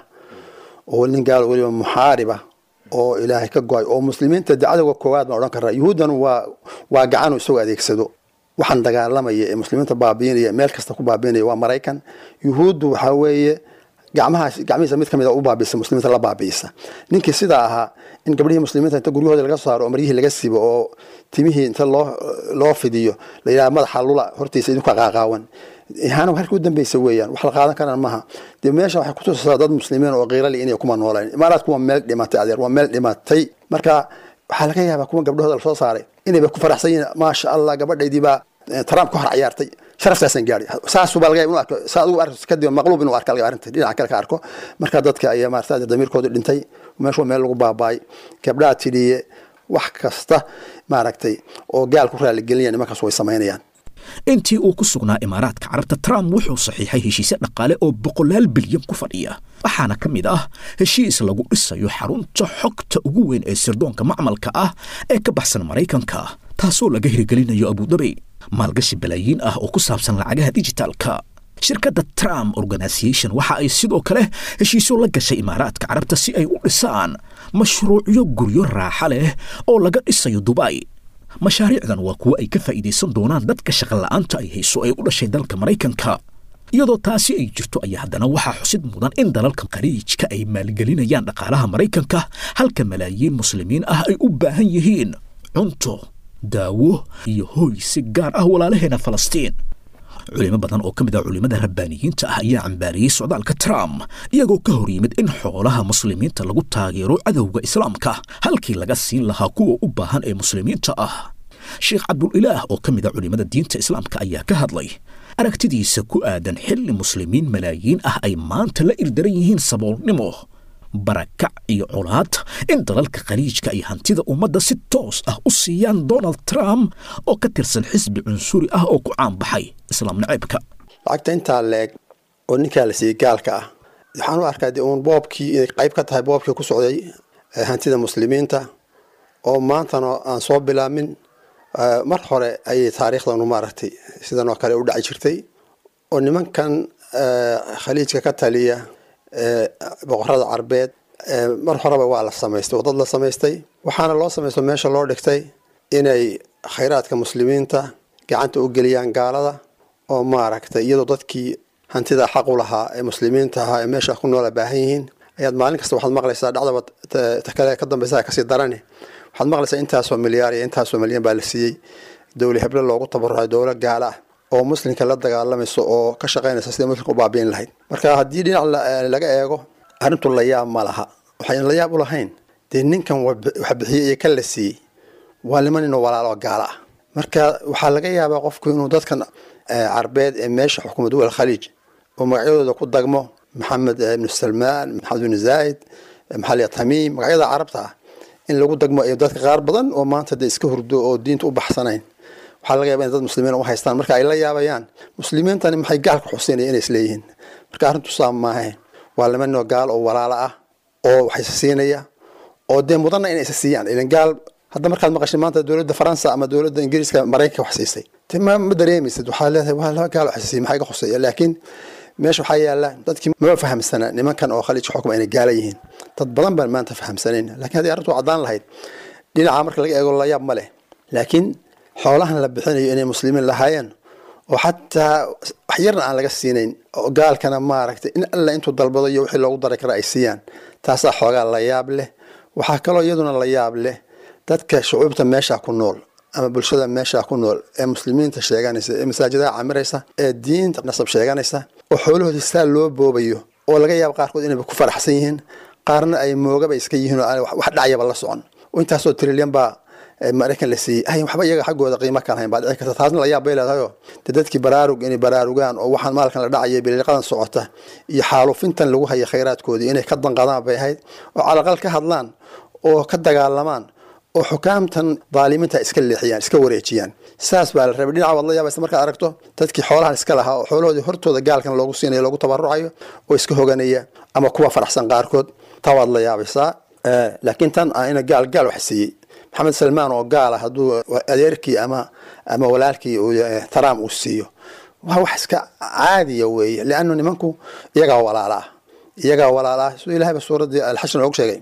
oo nin gaala weliba muxaariba oo ilaahay ka go-ay oo muslimiinta de cadowga koowaad baan odhan karaa yuhuuddan waa waa gacanu isagoo adeegsado waxaan dagaalamaya ee muslimiinta baabiinaya meel kasta ku baabiinaya waa maraykan yuhuuddu waxaa weeye gacmahaas gacmihiisa mid ka mid a u baabiisa muslimiinta la baabiisa ninkii sidaa ahaa in gabdhihii muslimiinta inta guryahooda laga saaro oo maryihii laga sibo oo timihii inta loo loo fidiyo la yidhaha madaxa lula hortiisa idinku qaaqaawan ihaana halka u dambeysa weeyaan wax la qaadan karaan maaha dee meesha waxay kutusaysaa dad muslimiin oo qiirali inay kuma nooleen imaaraadku waa meel dhimatay adeer waa meel dhimatay marka waxaa laga yaabaa kuwa gabdhahooda lasoo saaray inayba ku faraxsan yihiin maasha allah gabadhaydii baa trump ka hor ciyaartay sharaftaasaan gaari saasuba laga inuu arko saa adigu arko kadib maqluub inuu arka laga arrinta dhinaca kale ka arko marka dadka ayaa maarata damiirkoodu dhintay meeshu meel lagu baabaay gabdhaha tidhiye wax kasta maaragtay oo gaal ku raaligelinaya nimankaas way samaynayaan intii uu ku sugnaa imaaraadka carabta trump wuxuu saxiixay heshiisyo dhaqaale oo boqolaal bilyan ku fadhiya waxaana ka mid ah heshiis lagu dhisayo xarunta xogta ugu weyn ee sirdoonka macmalka ah ee ka baxsan maraykanka taasoo laga hirgelinayo abudabi maalgashi balaayiin ah oo ku saabsan lacagaha dijitaalka shirkadda trump organisation waxa ay sidoo kale heshiisyo la gashay imaaraadka carabta si ay u dhisaan mashruucyo guryo raaxa leh oo laga dhisayo dubay mashaariicdan waa kuwo ay ka faa'iidaysan doonaan dadka shaqola'aanta ay hayso ee u dhashay dalka maraykanka iyadoo taasi ay jirto ayaa haddana waxaa xusid mudan in dalalka khaliijka ay maalgelinayaan dhaqaalaha maraykanka halka malaayiin muslimiin ah ay u baahan yihiin cunto daawo iyo hooy si gaar ah walaalaheena falastiin culimo badan oo ka mid ah culimmada rabbaaniyiinta ah ayaa cambaariyey socdaalka trump iyagoo ka hor yimid in xoolaha muslimiinta lagu taageero cadowga islaamka halkii laga siin lahaa kuwa u baahan ee muslimiinta ah sheekh cabdulilaah oo ka mid ah culimmada diinta islaamka ayaa ka hadlay aragtidiisa ku aadan xilli muslimiin malaayiin ah ay maanta la irdaran yihiin saboolnimo barakac iyo colaad in dalalka khaliijka ay hantida ummadda si toos ah u siiyaan donald trump oo ka tirsan xisbi cunsuri ah oo ku caanbaxay islaam naceebka lacagta intaa leeg oo ninkaa la siiyey gaalka ah waxaan u arkaa de uun boobkii inay qayb ka tahay boobkii ku socday hantida muslimiinta oo maantana aan soo bilaamin mar hore ayay taariikhdanu maaragtay sidan oo kale u dhaci jirtay oo nimankan khaliijka ka taliya boqorada carbeed mar horeba waa la samaystay wadad la samaystay waxaana loo samaysto meesha loo dhigtay inay khayraadka muslimiinta gacanta u geliyaan gaalada oo maaragtay iyadoo dadkii hantida xaq u lahaa ee muslimiinta ahaa ee meesha ku noola baahan yihiin ayaad maalin kasta waxaad maqlaysaa dhacdaba kale ka dambeysa kasii darani waxaad maqlaysaa intaasoo milyaar iyo intaasoo milyan baa la siiyey dowla heble loogu tabarucay dowla gaala ah oo muslimka la dagaalamayso oo ka shaqaynaysa sidai muslimka u baabiin lahayd marka haddii dhinac laga eego arrintu layaab ma laha waxayn layaab u lahayn dee ninkan wax bixiyey iyo kan la siiyey waa niman inuu walaalo gaala ah marka waxaa laga yaabaa qofku inuu dadkan carbeed ee meesha xukuma duwal khaliij oo magacyadooda ku dagmo maxamed ibnu salmaan maxamed ibnu zaid maxalia tamiim magacyada carabta ah in lagu dagmo iyo dadka qaar badan oo maanta dee iska hurdo oo diinta u baxsanayn waxaa laga yaba in dad muslimiin u haystaan marka ay la yaabayaan muslimiintani maxay gaalka xuseynaya inay isleeyihiin marka arrintu saa maahe waa lama noo gaal oo walaalo ah oo wax isa siinaya oo dee mudanna inay isa siiyaan ilan gaal hadda markaad maqashay maanta dowladda faransa ama dowladda ingiriiska maraykanka wax siisay te ma ma dareemaysid waxaa leedahay waa laba gaal wax isa siiya maxaa iga khuseeya laakiin meesha waxaa yaala dadkii maba fahamsana nimankan oo khaliijka xukuma inay gaala yihiin dad badan baan maanta fahamsanayn lakiin haddii arrintu caddaan lahayd dhinaca marka laga eego layaab ma leh laakiin xoolahan la bixinayo inay muslimiin lahaayeen oo xataa wax yarna aan laga siinayn oo gaalkana maaragtay in alla intuu dalbado iyo wixii loogu dari kara ay siiyaan taasaa xoogaa la yaab leh waxaa kaloo iyaduna la yaab leh dadka shucuubta meesha ku nool ama bulshada meesha ku nool ee muslimiinta sheeganaysa ee masaajidaha camiraysa ee diinta nasab sheeganaysa oo xoolahoodii saa loo boobayo oo laga yaabo qaarkood inayba ku faraxsan yihiin qaarna ay moogaba iska yihiin oo aan wax dhacyaba la socon oo intaasoo trilyan baa maraykan la siiyey ay waxba iyaga xaggooda qiimo ka lahayn baa dhici karta taasna la yaab bay leedahayoo de dadkii baraarug inay baraarugaan oo waxaan maalkan la dhacaya biliiqadan socota iyo xaalufintan lagu haya khayraadkoodii inay ka danqadaan bay ahayd oo calaqal ka hadlaan oo ka dagaalamaan oo xukaamtan daalimiinta iska leexiyaan iska wareejiyaan saas baa la rabay dhinaca waad la yaabaysa markaad aragto dadkii xoolahan iska lahaa oo xoolahoodii hortooda gaalkan loogu siinayo loogu tabarucayo oo iska hoganaya ama kuwa faraxsan qaarkood taa waad la yaabaysaa laakiin tan ina gaal gaal wax siiyey maxamed salmaan oo gaala hadduu adeerkii ama ama walaalkii trump uu siiyo waa wax iska caadiya weeye leannu nimanku iyagaa walaala ah iyagaa walaala ah siduu ilahayba suuraddii alxashr noogu sheegay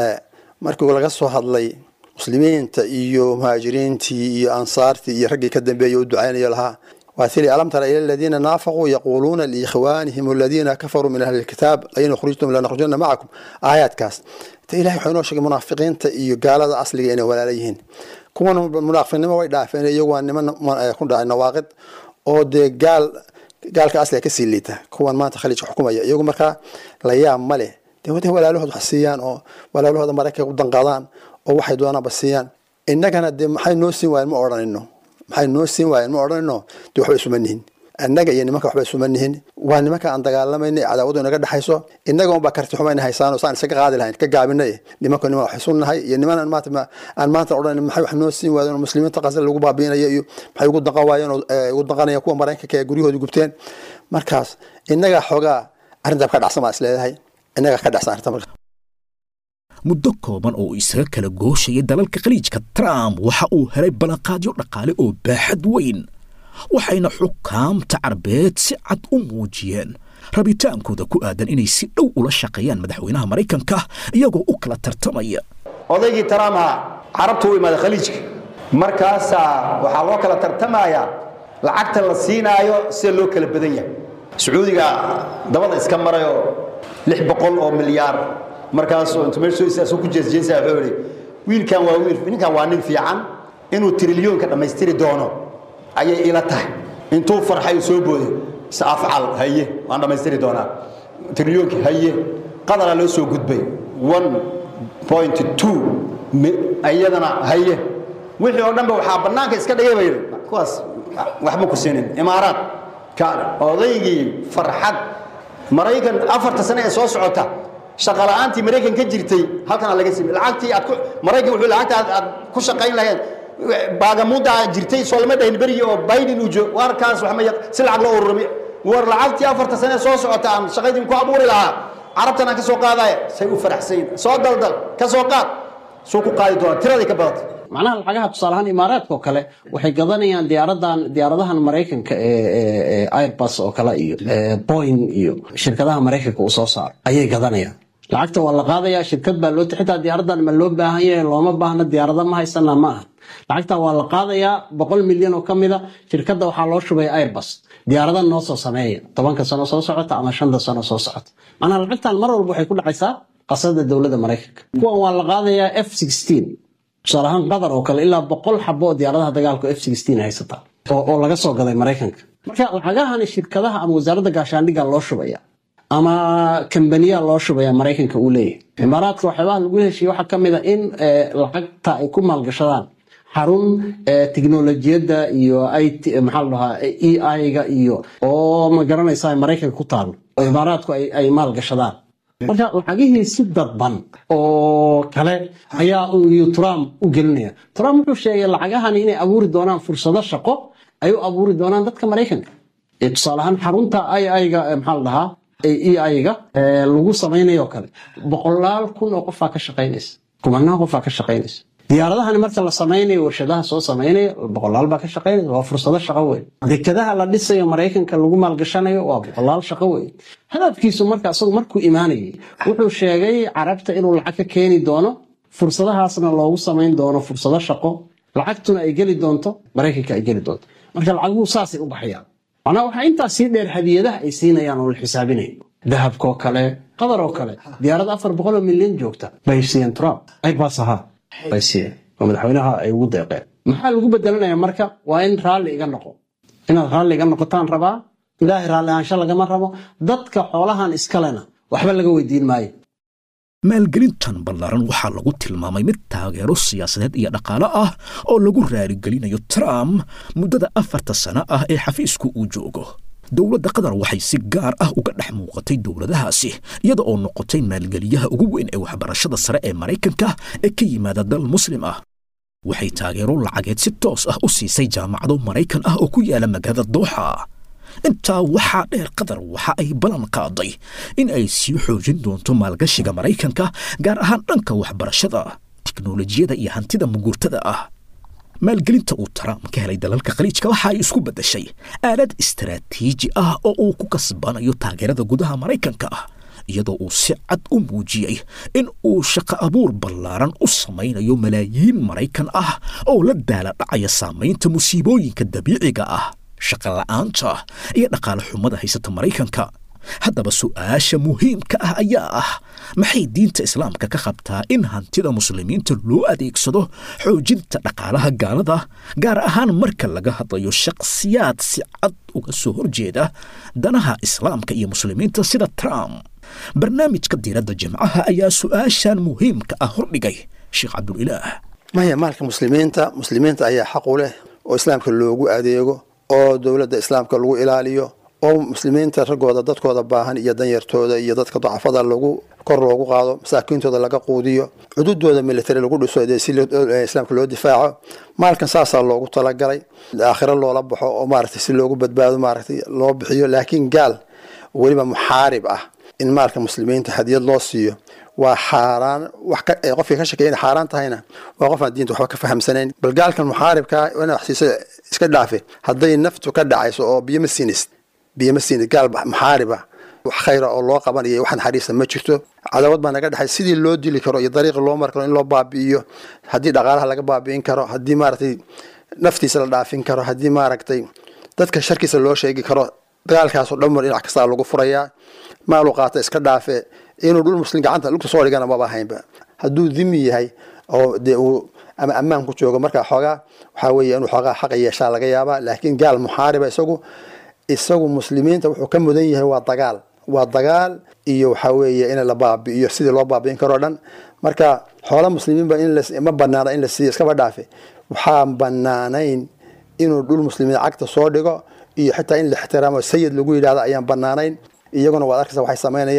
markii laga soo hadlay muslimiinta iyo muhaajiriintii iyo ansaartii iyo raggii ka dambeeyey u ducaynayo lahaa waa tili alam tara ila aladiina naafaquu yaquuluuna liikhwaanihim aladiina kafaruu min ahli lkitaab lain ukhrijtum lanakhrujanna macakum aayaadkaas te ilahay wuxuu inoo sheegay munaafiqiinta iyo gaalada asliga inay walaala yihiin kuwan munaafiqnimo way dhaafeen iyagu waa niman ku dhacay nawaaqid oo dee gaal gaalka asliga kasii liita kuwan maanta khaliijka xukumaya iyagu markaa la yaab ma leh dee waday walaalahood wax siiyaan oo walaalahooda maraykanka u danqadaan oo waxay doonaanba siiyaan innagana dee maxay noo siin waayeen ma odhanino maxay noo siin waayeen ma odhanino dee waxba isuma nihin annaga iyo nimanka waxba isuma nihin waa nimanka aan dagaalamayna cadaawadu inaga dhexayso innaga unbaa karti xumayna haysaano saan isaga qaadi lahayn ka gaabinay nimanka niman wax isu nahay iyo niman aan maanta aan maanta odhan maxay wax noo siin waayeen oo muslimiinta qasal lagu baabiinayo iyo maxay ugu danqan waayeen oo ugu danqanayaan kuwa maraykanka ee guryahoodii gubteen markaas innaga xoogaa arrintaa ka dhacsan baa is leedahay innaga ka dhacsan arrinta marka muddo kooban oo isaga kala gooshayay dalalka khaliijka trump waxa uu helay ballanqaadyo dhaqaale oo baaxad weyn waxayna xukaamta carbeed si cad u muujiyeen rabitaankooda ku aadan inay si dhow ula shaqeeyaan madaxweynaha maraykanka iyagoo u kala tartamaya odaygii trumpa carabtu u imaaday khaliijka markaasaa waxaa loo kala tartamayaa lacagta la siinaayo sida loo kala badan yahay sacuudiga dabada iska marayoo lix boqol oo milyaar markaasuu intu meesha soo istaasuu ku jeesjeesaya wuxuu yidhi wiilkan waa wiil ninkan waa nin fiican inuu trilyoonka dhammaystiri doono ayay ila tahay intuu farxay uu soo booday saafcal haye waan dhammaystiri doonaa trilyoonki haye qadara loo soo gudbay one point two iyadana haye wixii oo dhanba waxaa bannaanka iska dhigay ba yidhi kuwaas waxba ku siinin imaaraad kaale odaygii farxad maraykan afarta sane ee soo socota shaqa la'aantii maraykan ka jirtay halkana laga simay lacagtii aad ku maraykan wuxuu lacagta aad aad ku shaqayn lahayd baagamuudda jirtay soo lama dhahin berigii oo biden uu joog warkaas wax ma yaq si lacag loo ururami war lacagtii afarta sane soo socota aan shaqaydii ku abuuri lahaa carabtan aan ka soo qaadaya say u faraxsayin soo daldal ka soo qaad suu ku qaadi doonaa tiraday ka badatay macnaha lacagaha tusaale ahaan imaaraadka oo kale waxay gadanayaan diyaaradan diyaaradahan maraykanka ee airbus oo kale iyo boeing iyo shirkadaha maraykanka uu soo saaro ayay gadanayaan lacagta waa la qaadayaa shirkad baa loo xitaa diyaaradan ma loo baahan yahay looma baahna diyaarada ma haysana ma aha lacagta waa la qaadayaa boqol milyan oo ka mida shirkadda waxaa loo shubay airbus diyaarada noo soo sameeya tobanka sano soo socota ama shanta sano soo socota macnaha lacagtan mar walba waxay ku dhacaysaa qasada dowladda maraykanka kuwan waa la qaadayaa f tusaale ahaan qatar oo kale ilaa boqol xabo oo diyaaradaha dagaalka f haysata oo laga soo gaday maraykanka marka lacagahani shirkadaha ama wasaaradda gaashaandhigga loo shubaya ama kambaniya loo shubaya maraykanka uu leeyahay imaaraadka waxyaabaha lagu heshiye waxaa ka mid a in lacagta ay ku maalgashadaan xarun teknolojiyadda iyo maxaa la dhahaa e i-ga iyo oo ma garanaysaa maraykanka ku taalo oo imaaraadku ay maalgashadaan marka lacagihii si dadban oo kale ayaa uu trump u gelinaya trump wuxuu sheegay lacagahani inay abuuri doonaan fursado shaqo ay u abuuri doonaan dadka maraykanka tusaale ahaan xarunta i-ga maxaa la dhahaa e-i-ga lagu samaynayo kale boqolaal kun oo qofaa ka shaqaynaysa kumanaa qofaa ka shaqaynaysa diyaaradahani marka la samaynayo warshadaha soo samaynaya boqolaal baa ka shaqaynaya waa fursado shaqo weyn dekadaha la dhisayo maraykanka lagu maalgashanayo waa boqolaal shaqo weyn hadafkiisu marka isagu markuu imaanayay wuxuu sheegay carabta inuu lacag ka keeni doono fursadahaasna loogu samayn doono fursado shaqo lacagtuna ay geli doonto maraykanka ay geli doonto marka lacaguhu saasay u baxayaan macnaa waxaa intaas sii dheer hadiyadaha ay siinayaan oo la xisaabinayo dahabkoo kale qadar oo kale diyaarad afar boqoloo milyan joogta bay siiyeen trump airbus ahaa bay siiyeen oo madaxweynaha ay ugu deeqeen maxaa lagu bedelanaya marka waa in raalli iga noqo inaad raalli iga noqotaan rabaa ilaahay raalli ahaansho lagama rabo dadka xoolahan iskalena waxba laga weydiin maayo maalgelintan ballaaran waxaa lagu tilmaamay mid taageero siyaasadeed iyo dhaqaale ah oo lagu raaligelinayo trump muddada afarta sano ah ee xafiisku uu joogo dowladda qatar waxay si gaar ah uga dhex muuqatay dowladahaasi iyada oo noqotay maalgeliyaha ugu weyn ee waxbarashada sare ee maraykanka ee ka yimaada dal muslim ah waxay taageero lacageed si toos ah u siisay jaamacado maraykan ah oo ku yaala magaalada dooxa intaa waxaa dheer qatar waxa ay ballan qaaday in ay sii xoojin doonto maalgashiga maraykanka gaar ahaan dhanka waxbarashada tiknolojiyada iyo hantida muguurtada ah maalgelinta uu trump ka helay dalalka khaliijka waxa ay isku beddeshay aalad istaraatiiji ah oo uu ku kasbanayo taageerada gudaha maraykanka iyadoo uu si cad u muujiyey in uu shaqo abuur ballaaran u samaynayo malaayiin maraykan ah oo la daala dhacaya saamaynta musiibooyinka dabiiciga ah shaqa la'aanta iyo dhaqaale xumada haysata maraykanka haddaba su'aasha muhiimka ah ayaa ah maxay diinta islaamka ka qabtaa in hantida muslimiinta loo adeegsado xoojinta dhaqaalaha gaalada gaar ahaan marka laga hadlayo shakhsiyaad si cad uga soo horjeeda danaha islaamka iyo muslimiinta sida trump barnaamijka diiradda jimcaha ayaa su'aashan muhiimka ah hordhigay sheekh cabdulilaah maya maalka muslimiinta muslimiinta ayaa xaq u leh oo islaamka loogu adeego oo dowladda islaamka lagu ilaaliyo oo muslimiinta raggooda dadkooda baahan iyo danyartooda iyo dadka dacafada lagu kor loogu qaado masaakiintooda laga quudiyo cududooda military lagu dhiso dee si islaamka loo difaaco maalkan saasaa loogu talagalay aakhiro loola baxo oo maaragtay si loogu badbaado maaragtay loo bixiyo laakiin gaal weliba muxaarib ah in maalka muslimiinta hadiyad loo siiyo waa xaaraan wax qofkii ka shakey inay xaaraan tahayna waa qof aan diinta waxba ka fahamsanayn bal gaalkan muxaaribkaa ina wax siisa iska dhaafe hadday naftu ka dhacayso oo biyo ma siinis biyo ma siinis gaal muxaariba wax khayra oo loo qabanayo wax naxariista ma jirto cadawad baa naga dhexay sidii loo dili karo iyo dariiqi loo mari karo in loo baabi'iyo haddii dhaqaalaha laga baabi'in karo haddii maaragtay naftiisa la dhaafin karo haddii maaragtay dadka sharkiisa loo sheegi karo dagaalkaasoo dhan mar dhinac kastaa lagu furayaa maalu qaata iska dhaafe inuu dhul muslim gacanta lugta soo dhigana maba haynba hadduu dimi yahay oo dee uu ama ammaan ku joogo markaa xoogaa waxaa weeye inuu xoogaa xaqa yeeshaa laga yaabaa laakiin gaal muxaariba isagu isagu muslimiinta wuxuu ka mudan yahay waa dagaal waa dagaal iyo waxaa weeye in la baabi'iyo sidii loo baabi'in karoo dhan marka xoola muslimiinba in ma banaana in la siiyo iskaba dhaafe waxaa banaanayn inuu dhul muslimiin cagta soo dhigo iyo xitaa in la ixtiraamo sayid lagu yidhahdo ayaan banaanayn iyaguna waad arkaysa waxay samaynayaan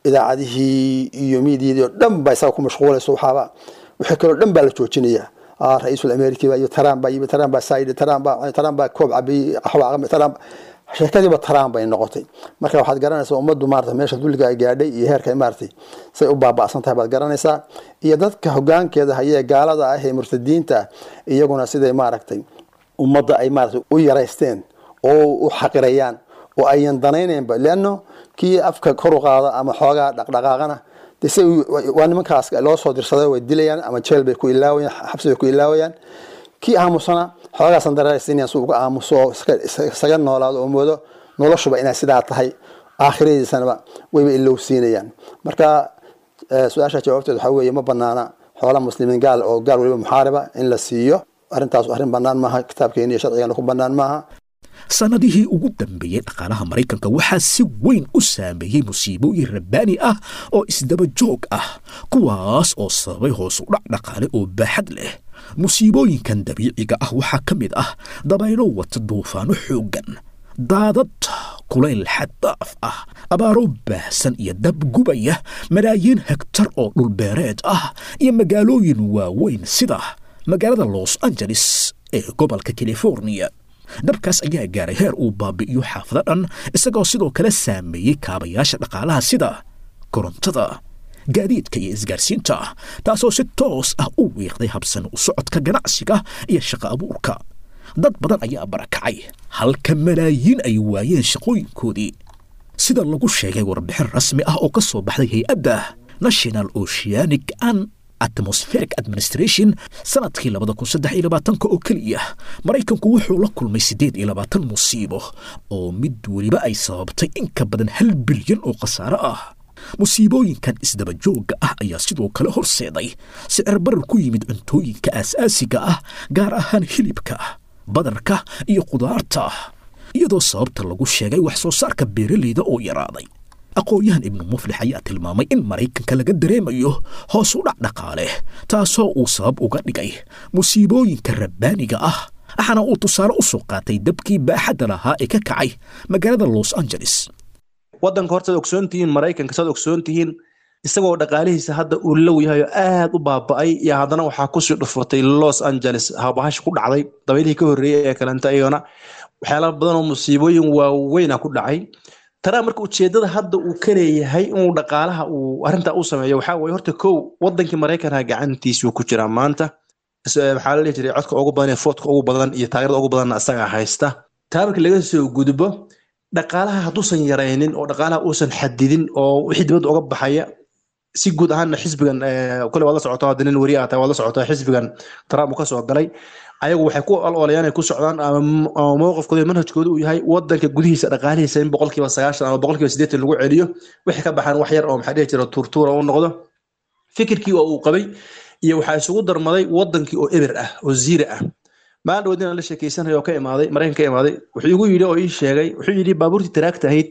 idaacadihii iyo miidiyadii oo dhan baa isaga ku mashquulayso waxaaba wixii kaloo dhan baa la joojinaya ah ra-iisul amerikiba iyo trump baa yimi trump baa saayidhi trump baa trump baa koob cabiyey qaxwa aqami trump sheekadiiba trump bay noqotay marka waxaad garanaysaa ummaddu maarata meesha dulliga ay gaadhay iyo heerka ay maaragtay say u baaba'san tahay baad garanaysaa iyo dadka hoggaankeeda hayee gaalada ah ee murtadiinta ah iyaguna siday maaragtay ummadda ay maaragtay u yaraysteen oo u xaqirayaan oo ayan danaynaynba leanno kii afka kor u qaada ama xoogaa dhaqdhaqaaqana de se waa nimankaas loo soo dirsaday way dilayaan ama jeel bay ku ilaawayaan xabsi bay ku ilaawayaan kii aamusana xoogaasan dararaysiinayaan si uga aamuso oo isaga noolaado oo moodo noloshuba inay sidaa tahay aakhiradiisanaba wayba ilowsiinayaan marka su-aasha jawaabteed waxaa weeye ma banaana xoola muslimiin gaal oo gaal weliba muxaariba in la siiyo arrintaas arrin bannaan maaha kitaabkeena iyo sharcigeena ku bannaan maaha sannadihii ugu dambeeyey dhaqaalaha maraykanka waxaa si weyn u saameeyey musiibooyin rabbaani ah oo isdaba joog ah kuwaas oo sababay hoos u dhac dhaqaale oo baaxad leh musiibooyinkan dabiiciga ah waxaa ka mid ah dabaylo wata duufaano xooggan daadad kulayl xaddaaf ah abaaro baahsan iyo dab gubaya malaayiin hegtar oo dhulbeereed ah iyo magaalooyin waaweyn sida magaalada los angeles ee gobolka californiya dabkaas ayaa gaaray heer uu baabi'iyo xaafado dhan isagoo sidoo kale saameeyey kaabayaasha dhaqaalaha sida korontada gaadiidka iyo isgaarsiinta taasoo si toos ah u wiiqday habsan u socodka ganacsiga iyo shaqo abuurka dad badan ayaa barakacay halka malaayiin ay waayeen shaqooyinkoodii sida lagu sheegay warbixin rasmi ah oo ka soo baxday hay-adda national oceanic and atmospheric administration sanadkii labada kun saddex iyo labaatanka oo keliya maraykanku wuxuu la kulmay siddeed iyo labaatan musiibo oo mid weliba ay sababtay in ka badan hal bilyan oo khasaare ah musiibooyinkan isdaba joogga ah ayaa sidoo kale horseeday sicir barar ku yimid cuntooyinka aasaasiga ah gaar ahaan hilibka badarka iyo khudaarta iyadoo sababta lagu sheegay wax soo saarka beeraleyda oo yaraaday aqoon-yahan ibnu muflix ayaa tilmaamay in maraykanka laga dareemayo hoos u dhac dhaqaale taasoo uu sabab uga dhigay musiibooyinka rabbaaniga ah waxaana uu tusaale u soo qaatay dabkii baaxadda lahaa ee ka kacay magaalada los angeles waddanka horta ad ogsoon tihiin maraykanka saad ogsoon tihiin isagoo dhaqaalihiisa hadda uu low yahay oo aad u baaba'ay iyo haddana waxaa kusii dhufatay los angeles habahash ku dhacday dabaylihii ka horreeyey ee kalenta iyagana waxyaala badan oo musiibooyin waaweyna ku dhacay tanaa marka ujeedada hadda uu ka leeyahay inuu dhaqaalaha uu arrintaa u sameeyo waxaa weye horta kow wadankii maraykanka gacantiisuu ku jiraa maanta waxaa la dhihi jiray codka ugu badan iyo foodka ugu badan iyo taageerada ugu badanna isagaa haysta taa marka laga soo gudbo dhaqaalaha hadduusan yaraynin oo dhaqaalaha uusan xadidin oo wixii dibadda uga baxaya si guud ahaanna xisbigan kole waad la socotaa hadda nin weri ataa waad la socotaa xisbigan trump uu ka soo galay ayagu waxay ku ololayaan ay ku socdaan ama mowqifkooda manhajkooda uu yahay wadanka gudihiisa dhaqaalihiisa in boqolkiiba sagaashan ama boqolkiiba siddeetan lagu celiyo wixii ka baxaan wax yar oo maxaa dhihi jira tuurtuura u noqdo fikirkii oo uu qabay iyo waxaa isugu darmaday wadankii oo eber ah oo ziira ah maalin dhawood inaan la sheekeysanayo oo ka imaaday maraykan ka imaaday wuxuu igu yidhi oo ii sheegay wuxuu yidhi baabuurtii taraagta ahayd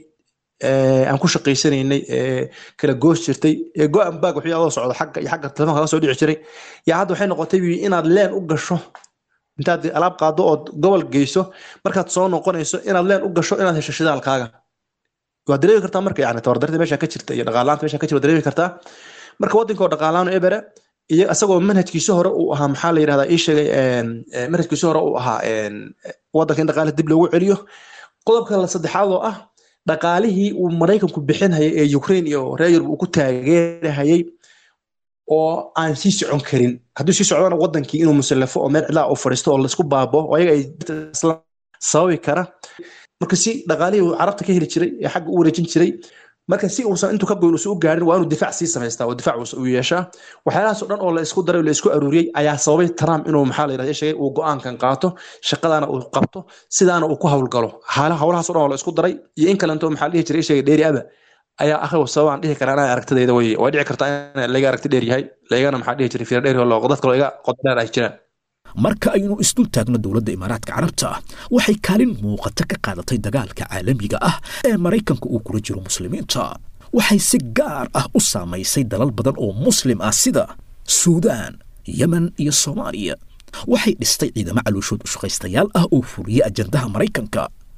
aan ku shaqaysanaynay ee kala goos jirtay ee go-an baag wuxuu adoo socdo xagga iyo xagga telefoonka kaga soo dhici jiray yaa hadda waxay noqotay buu inaad leen u gasho intaad alaab qaado ood gobol geyso markaad soo noqonayso inaad leen u gasho inaad hesho shidaalkaaga waad dareemi kartaa marka yani tabardarida meesha ka jirta iyo dhaqaalaanta meesha ka jirta waad dareemi kartaa marka waddanka oo dhaqaalaan ebere iyo isagoo manhajkiisi hore uu ahaa maxaa la yidhahdaa ii sheegay manhajkiisi hore uu ahaa waddanka in dhaqaale dib loogu celiyo qodobka la saddexaad oo ah dhaqaalihii uu maraykanku bixinhayay ee ukraine iyo reer yurub uu ku taageerahayay oo aan sii socon karin hadduu sii socdana wadankii inuu musallafo oo meel cidlaa u fadhiisto oo laisku baabo oo ayaga ay sababi kara marka si dhaqaalihii uu carabta ka heli jiray ee xagga u wareejin jiray marka si uusan intuu ka goyn uusan u gaarin waa inuu difaac sii samaystaa oo difaac uu yeeshaa waxyaalahaas oo dhan oo la isku daray oo la isku aruuriyey ayaa sababay trump inuu maxaa la yidhahda sheegay uu go-aankan qaato shaqadaana uu qabto sidaana uu ku howlgalo howlahaas o dhan oo la isku daray iyo in kalento maxaa la dhihi jiray sheegay dheeri aba ayaa akhiw sababaan dhihi karaa inaa aragtidayda way way dhici kartaa in laga aragti dheer yahay laygana maxaa dhihi jiray fiira dheer oo dad kaloo iga qodadheer ay jiraan marka aynu isdul taagno dowladda imaaraadka carabta waxay kaalin muuqata ka qaadatay dagaalka caalamiga ah ee maraykanka uu kula jiro muslimiinta waxay si gaar ah u saamaysay dalal badan oo muslim ah sida suudaan yemen iyo soomaaliya waxay dhistay ciidamo calooshood ushaqaystayaal ah oo fuliyey ajandaha maraykanka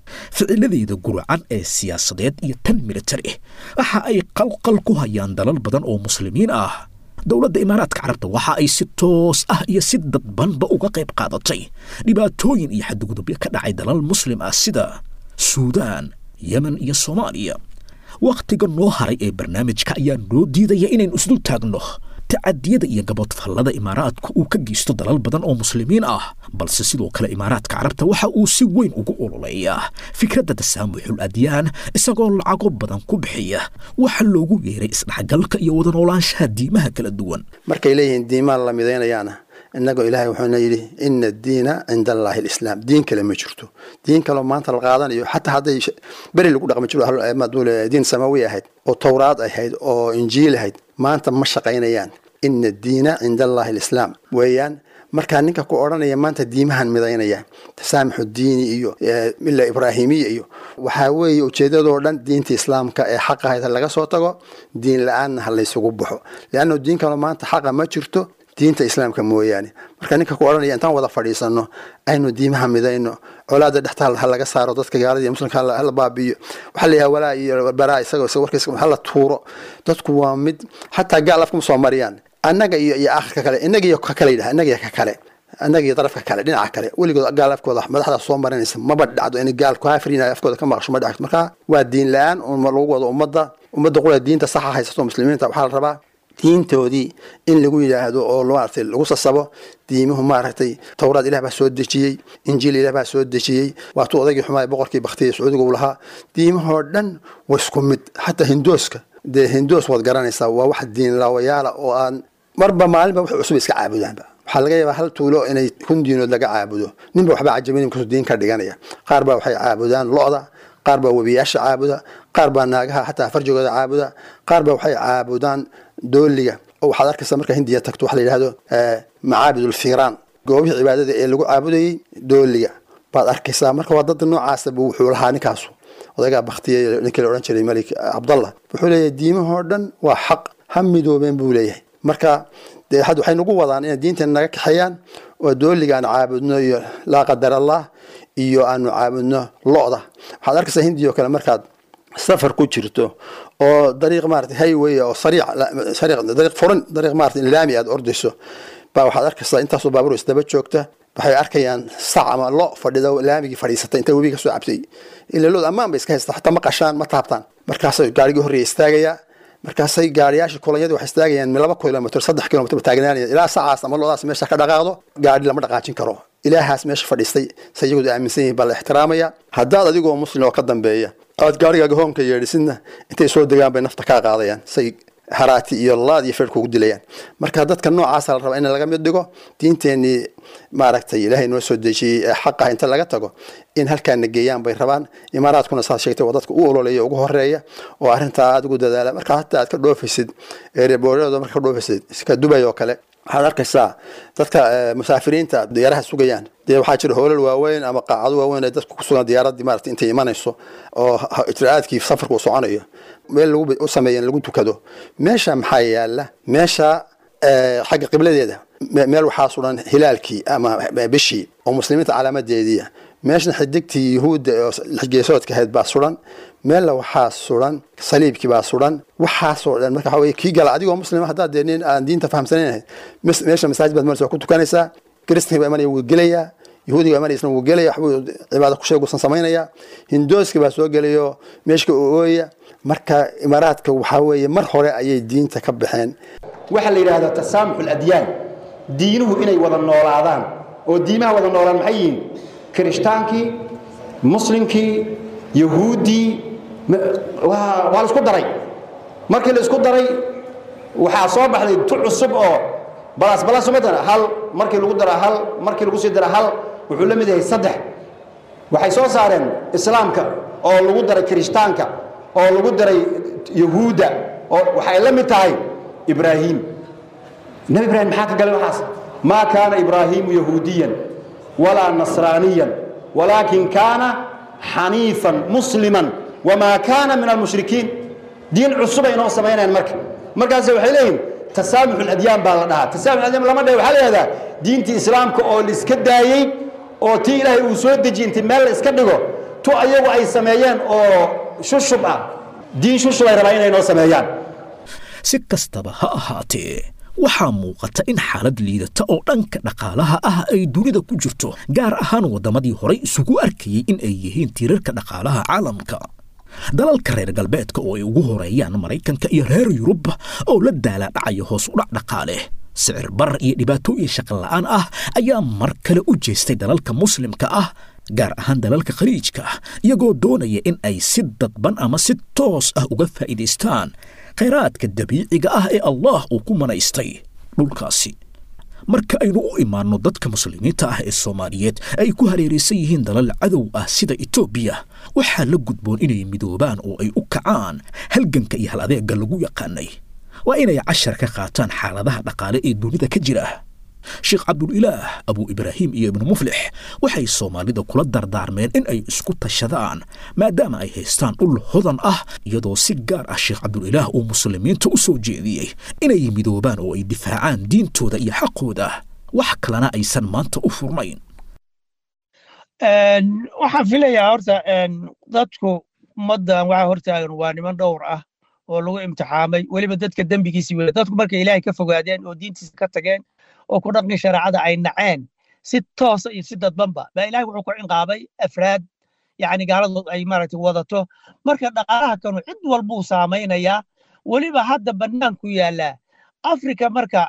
ficiladeeda guracan ee siyaasadeed iyo tan militari waxa ay qalqal ku hayaan dalal badan oo muslimiin ah dowladda imaaraadka carabta waxa ay si toos ah iyo si dadbanba uga qayb qaadatay dhibaatooyin iyo xadgudubyo ka dhacay dalal muslim ah sida suudaan yemen iyo soomaaliya wakhtiga noo haray ee barnaamijka ayaa noo diidaya inaynu isdul taagno tacadiyada iyo gabodfallada imaaraadku uu ka geysto dalal badan oo muslimiin ah balse sidoo kale imaaraadka carabta waxa uu si weyn ugu ololeeyaa fikradda tasaamuxul adyaan isagoo lacago badan ku bixiya waxa loogu yeeray isdhexgalka iyo wada noolaanshaha diimaha kala duwan markay leeyihiin diimaan la midaynayaana innagoo ilaahay wuxuuna yidhi ina addiina cinda allaahi alislaam diin kale ma jirto diin kaleo maanta la qaadanayo xataa hadday beri lagu dhaqmi jiro maduule diin samawi ahayd oo towraad ahayd oo injiil ahayd maanta ma shaqaynayaan ina addiina cinda allaahi alislaam weeyaan markaa ninka ku odhanaya maanta diimahan midaynaya tasaamixu diini iyo mila ibraahimiya iyo waxaa weeye ujeedadoo dhan diinta islaamka ee xaqa hayta laga soo tago diin la-aanna ha laysugu baxo leanno diin kaloo maanta xaqa ma jirto diinta islaamka mooyaane marka ninka ku odhanaya intaan wada fadhiisano aynu diimaha midayno colaada dhexta ha laga saaro dadka gaalada iyo muslimka hala baabiyo waxaa la yahaa walaa iyo baraa isagoo isaga warkiisa hala tuuro dadku waa mid xataa gaal afkuma soo mariyaan annaga iyo iyo aakhirka kale innaga iyo ka kale yidhaha innaga iyo ka kale annaga iyo darafka kale dhinaca kale weligood gaal afkooda madaxda soo marinaysa maba dhacdo in gaal kaafiriin afkooda ka maqasho ma dhacdo marka waa diin la-aan lagu wado ummadda ummadda qura diinta saxa haysato muslimiinta waxaa la rabaa diintoodii in lagu yidhaahdo oo maaragtay lagu sasabo diimuhu maaragtay towraad ilah baa soo dejiyey injiil ilah baa soo dejiyey waatuu odaygii xumaay boqorkii baktiya sacuudiga uu lahaa diimahoo dhan waa isku mid xataa hindooska dee hindoos waad garanaysaa waa wax diin laawayaala oo aan marba maalinba wax cusub iska caabudaanba waxaa laga yaabaa hal tuulo inay kun diinood laga caabudo ninba waxba cajabin kasoo diin ka dhiganaya qaar baa waxay caabudaan lo-da qaar baa webiyaasha caabuda qaar baa naagaha xataa farjigooda caabuda qaar baa waxay caabudaan dooliga oo waxaad arkaysaa markaa hindiya tagto waxa la yidhahdo macaabidulfiiraan goobihii cibaadada ee lagu caabudayey dooliga baad arkaysaa marka waa dad noocaasa buu wuxuu lahaa ninkaasu odaygaa baktiyay ninkii la odhan jiray malik cabdallah wuxuu leeyahay diimahoo dhan waa xaq ha midoobeen buu leeyahay marka dee had waxay nagu wadaan inay diinteena naga kaxeeyaan oo dooliga aan caabudno iyo laa qadar allah iyo aanu caabudno lo-da waxaad arkaysaa hindiya oo kale markaad safar ku jirto oo dariiq maarata highway oo sariic sariiq dariiq furan dariiq maarata laami aad ordayso baa waxaad arkaysaa intaasoo baabuur isdaba joogta waxay arkayaan sac ama lo fadhida laamigii fadhiisatay inta webiga kasoo cabtay ila lood ammaan bay iska haystaa xataa ma qashaan ma taabtaan markaasay gaarigii horreeya istaagayaa markaasay gaariyaashii kulanyadii waxay istaagayaan laba kilomitr saddex kilomitr taagnaanaya ilaa sacaas ama loodaas meesha ka dhaqaaqdo gaari lama dhaqaajin karo ilaahaas meesha fadhiistay se iyagooda aaminsan yihin baa la ixtiraamaya haddaad adigoo muslim oo ka dambeeya aad gaarigaaga hoonka yeedhisidna intay soo degaan bay nafta kaa qaadayaan say haraati iyo laad iyo feer kugu dilayaan marka dadka noocaasa la rabaa in laga mid dhigo diinteenii maaragtay ilaahay noo soo dejiyey ee xaqah inta laga tago in halkaana geeyaan bay rabaan imaaraadkuna saad sheegtay waa dadka u ololeeya ugu horeeya oo arrintaa aad ugu dadaala marka hataa aad ka dhoofaysid erebooryada marka ka dhoofaysid iska dubay oo kale waxaad arkaysaa dadka musaafiriinta diyaaraha sugayaan dee waxaa jira hoolal waaweyn ama qaacado waaweyn ee dadku kusugan diyaaradii maarata intay imanayso oo ijraa'aadkii safarku uu soconayo meel lagu u sameeyeen lagu tukado meesha maxaa yaala meesha xagga qibladeeda meel waxaa suran hilaalkii ama bishii oo muslimiinta calaamadeediia meeshna xidigtii yuhuudda oo lixgeesoodka ahayd baa suran meella waxaa suran saliibkii baa suran waxaasoo dhan marka waxa weye kii gala adigoo muslima haddaad dee nin aan diinta fahamsanayn meesha masaajid baad maraysa waa ku tukanaysaa kristanki baa imanaya wuu gelayaa yahuudiga imanaysna wuu gelaya waxbuu cibaado ku sheegusan samaynayaa hindooski baa soo gelayo meeshka ooya marka imaaraadka waxaa weeye mar hore ayay diinta ka baxeen waxaa la yidhaahdaa tasaamux aladyaan diinuhu inay wada noolaadaan oo diimaha wada noolaan maxay yihiin kiristaankii muslimkii yahuuddii waa la isku daray markii la isku daray waxaa soo baxday tu cusub oo balas balas umadana hal markii lagu dara hal markii lagu sii dara hal wuxuu la mid yahay saddex waxay soo saareen islaamka oo lagu daray kirishtaanka oo lagu daray yahuudda oo waxay la mid tahay ibraahim nebi ibraahim maxaa ka galay waxaas maa kaana ibraahiimu yahuudiyan walaa nasraaniyan walaakin kaana xaniifan musliman wamaa kaana min almushrikiin diin cusubay inoo samaynayaan marka markaas waxay leeyihin tasaamux aladyaan baa la dhahaa tasaamux adyaan lama dhahe waxaa la yihahdaa diintii islaamka oo la iska daayey oo tii ilaahay uu soo dejiyey inti meel la iska dhigo tu ayagu ay sameeyeen oo shushub ah diin shushub ay rabaan inay noo sameeyaan si kastaba ha ahaatee waxaa muuqata in xaalad liidata oo dhanka dhaqaalaha ah ay dunida ku jirto gaar ahaan waddamadii horay isugu arkayey in ay yihiin tiirarka dhaqaalaha caalamka dalalka reer galbeedka oo ay ugu horeeyaan maraykanka iyo reer yurub oo la daalaadhacaya hoos u dhac dhaqaale sicir bar iyo dhibaatooyin shaqola'aan ah ayaa mar kale u jeestay dalalka muslimka ah gaar ahaan dalalka khaliijka iyagoo doonaya in ay si dadban ama si toos ah uga faa'iidaystaan khayraadka dabiiciga ah ee allah uu ku manaystay dhulkaasi marka aynu u imaanno dadka muslimiinta ah ee soomaaliyeed ay ku hareeraysan yihiin dalal cadow ah sida etoobiya waxaa la gudboon inay midoobaan oo ay u kacaan halganka iyo hal adeegga lagu yaqaanay waa inay cashar ka qaataan xaaladaha dhaqaale ee dunida ka jira sheekh cabdulilaah abuu ibraahim iyo ibnu muflix waxay soomaalida kula dardaarmeen in ay isku tashadaan maadaama ay haystaan dhul hodan ah iyadoo si gaar ah sheekh cabdulilaah uu muslimiinta u soo jeediyey inay midoobaan oo ay difaacaan diintooda iyo xaqooda wax kalena aysan maanta u furnayn waxaan filayaa horta dadku ummaddan waxaa hortaagan waa niman dhowr ah oo lagu imtixaamay weliba dadka dembigiisii weye dadku markay ilaahay ka fogaadeen oo diintiisa ka tageen oo ku dhaqmi shareecada ay naceen si toosa iyo si dadbanba baa ilahay wuxuu ku cinqaabay afraad yacni gaaladood ay maaragtay wadato marka dhaqaalaha kanu cid walbuu saamaynayaa weliba hadda bannaanku yaallaa afrika marka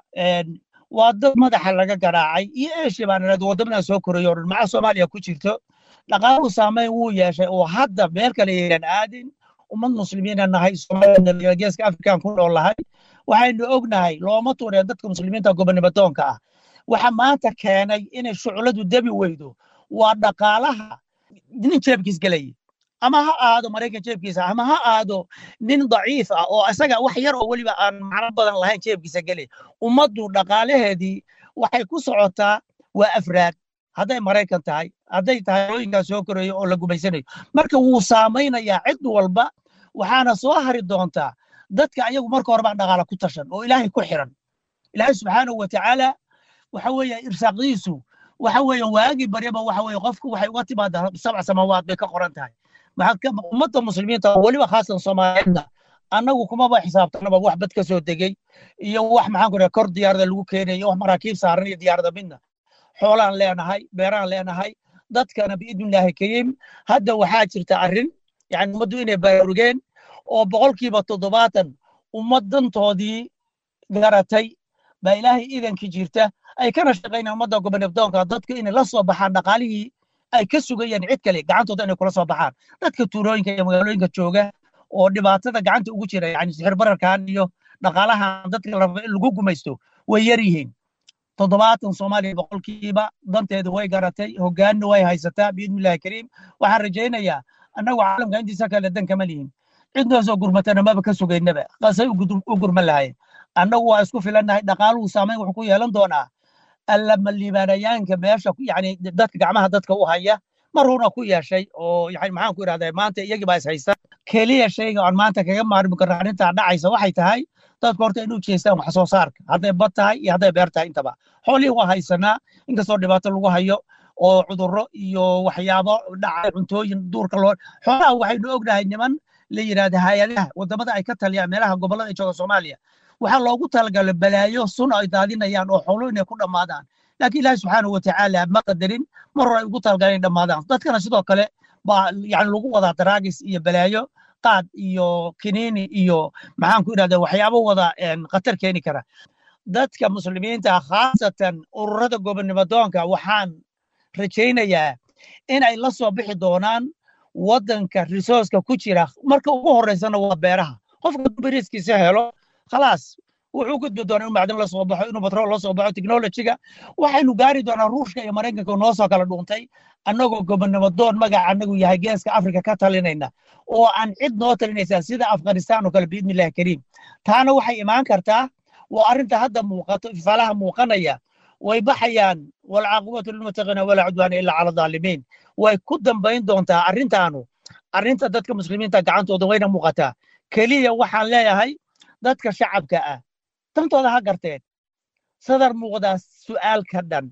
waa dad madaxa laga garaacay iyo eeshiya baan idhahda waddamadan soo korayo o dhan maca soomaaliya ku jirto dhaqaaluhu saamayn wuu yeeshay oo hadda meel kale yaynan aadin ummad muslimiina nahay soomaalida geeska afrikaan ku nool lahay waxaynu ognahay looma tuureen dadka muslimiinta gobonimadoonka ah waxa maanta keenay inay shucladu debi weydo waa dhaqaalaha nin jeebkiis gelaya ama ha aado maraykan jeebkiisa ama ha aado nin daciif ah oo isaga wax yar oo weliba aan macno badan lahayn jeebkiisa gelaya ummaddu dhaqaalaheedii waxay ku socotaa waa afraad hadday maraykan tahay hadday tahay hooyinkaa soo korayo oo la gumaysanayo marka wuu saamaynayaa cid walba waxaana soo hari doontaa dadka ayagu marka hore baa dhaqaala ku tashan oo ilaahay ku xiran ilaahay subxaanahu watacaala waxa weeye irsaaqdiisu waxa weeye waagii baryaba waxa weeye qofku waxay uga timaadaa sabc samawaad bay ka qoran tahay ummadda muslimiinta weliba khaasan soomaaliyeedna annagu kumaba xisaabtanaba wax bad ka soo degey iyo wax maxaan ku kor diyaarada lagu keenayo wax maraakiib saaran iyo diyaarada midna xoolaan leenahay beeraan leenahay dadkana biidnillaahi kariim hadda waxaa jirta arrin yani ummaddu inay baraarugeen oo boqolkiiba toddobaatan ummaddantoodii garatay baa ilaahay iidankii jirta ay kana shaqaynayaan ummadda gobonabdoonka dadku inay la soo baxaan dhaqaalihii ay ka sugayaan cid kale gacantooda inay kula soo baxaan dadka tuulooyinka iyo magaalooyinka jooga oo dhibaatada gacanta ugu jira yani sixir bararkan iyo dhaqaalahan dadka la rabo in lagu gumaysto way yar yihiin toddobaatan soomaaliya boqolkiiba danteedu way garatay hoggaanna way haysataa biidnillahi kariim waxaan rajaynayaa annagu caalamka intiisa kale dan kama lihin cidnoo soo gurmatana maba ka sugaynaba qasay u gurman lahayen annagu waa isku filannahay dhaqaaluhu saamayn wuxuu ku yeelan doonaa allama liibaanayaanka meesha yani dadka gacmaha dadka u haya maruuna ku yeeshay oo yani maxaan ku idhahdaa maanta iyagii baa is haysta keliya shayga aan maanta kaga maarmi karno arrintaa dhacaysa waxay tahay dadku horta inuu jeestaan wax soo saarka hadday bad tahay iyo hadday beer tahay intaba xoolihii waa haysanaa inkastoo dhibaato lagu hayo oo cudurro iyo waxyaabo dhacay cuntooyin duurka loo xoolaha waxaynu ognahay niman la yidhahda hay-adaha wadamada ay ka taliyaan meelaha gobollada ay jooga soomaaliya waxaa loogu talagalay balaayo sun ay daadinayaan oo xoolo inay ku dhammaadaan laakiin ilaahi subxaanahu watacaala ma qadarin mar hore ay ugu talagaleen dhammaadaan dadkana sidoo kale baa yani lagu wadaa daraagis iyo balaayo qaad iyo kiniini iyo maxaan ku idhahda waxyaabo wada khatar keeni kara dadka muslimiinta khaasatan ururada gobonimadoonka waxaan rajaynayaa in ay la soo bixi doonaan waddanka risooska ku jira marka ugu horreysana waa beeraha qofka beriiskiisa helo khalaas wuxuu gudbi doonaa in macdan la soo baxo inuu batrool la soo baxo technologiga waxaynu gaari doonaa ruushka iyo maraykanka noo soo kala dhuuntay annagoo gobonnimadoon magaca annagu yahay geeska afrika ka talinayna oo aan cid noo talinaysaa sida afghanistan oo kale biidnillahi kariim taana waxay imaan kartaa waa arrinta hadda muuqato ifaalaha muuqanaya way baxayaan walcaaqibatu lilmuttaqiina walaa cudwaana ilaa cala dhaalimiin way ku dambayn doontaa arrintaanu arrinta dadka muslimiinta gacantooda wayna muuqataa keliya waxaan leeyahay dadka shacabka ah dantooda ha garteen sadar muuqdaa su'aalka dhan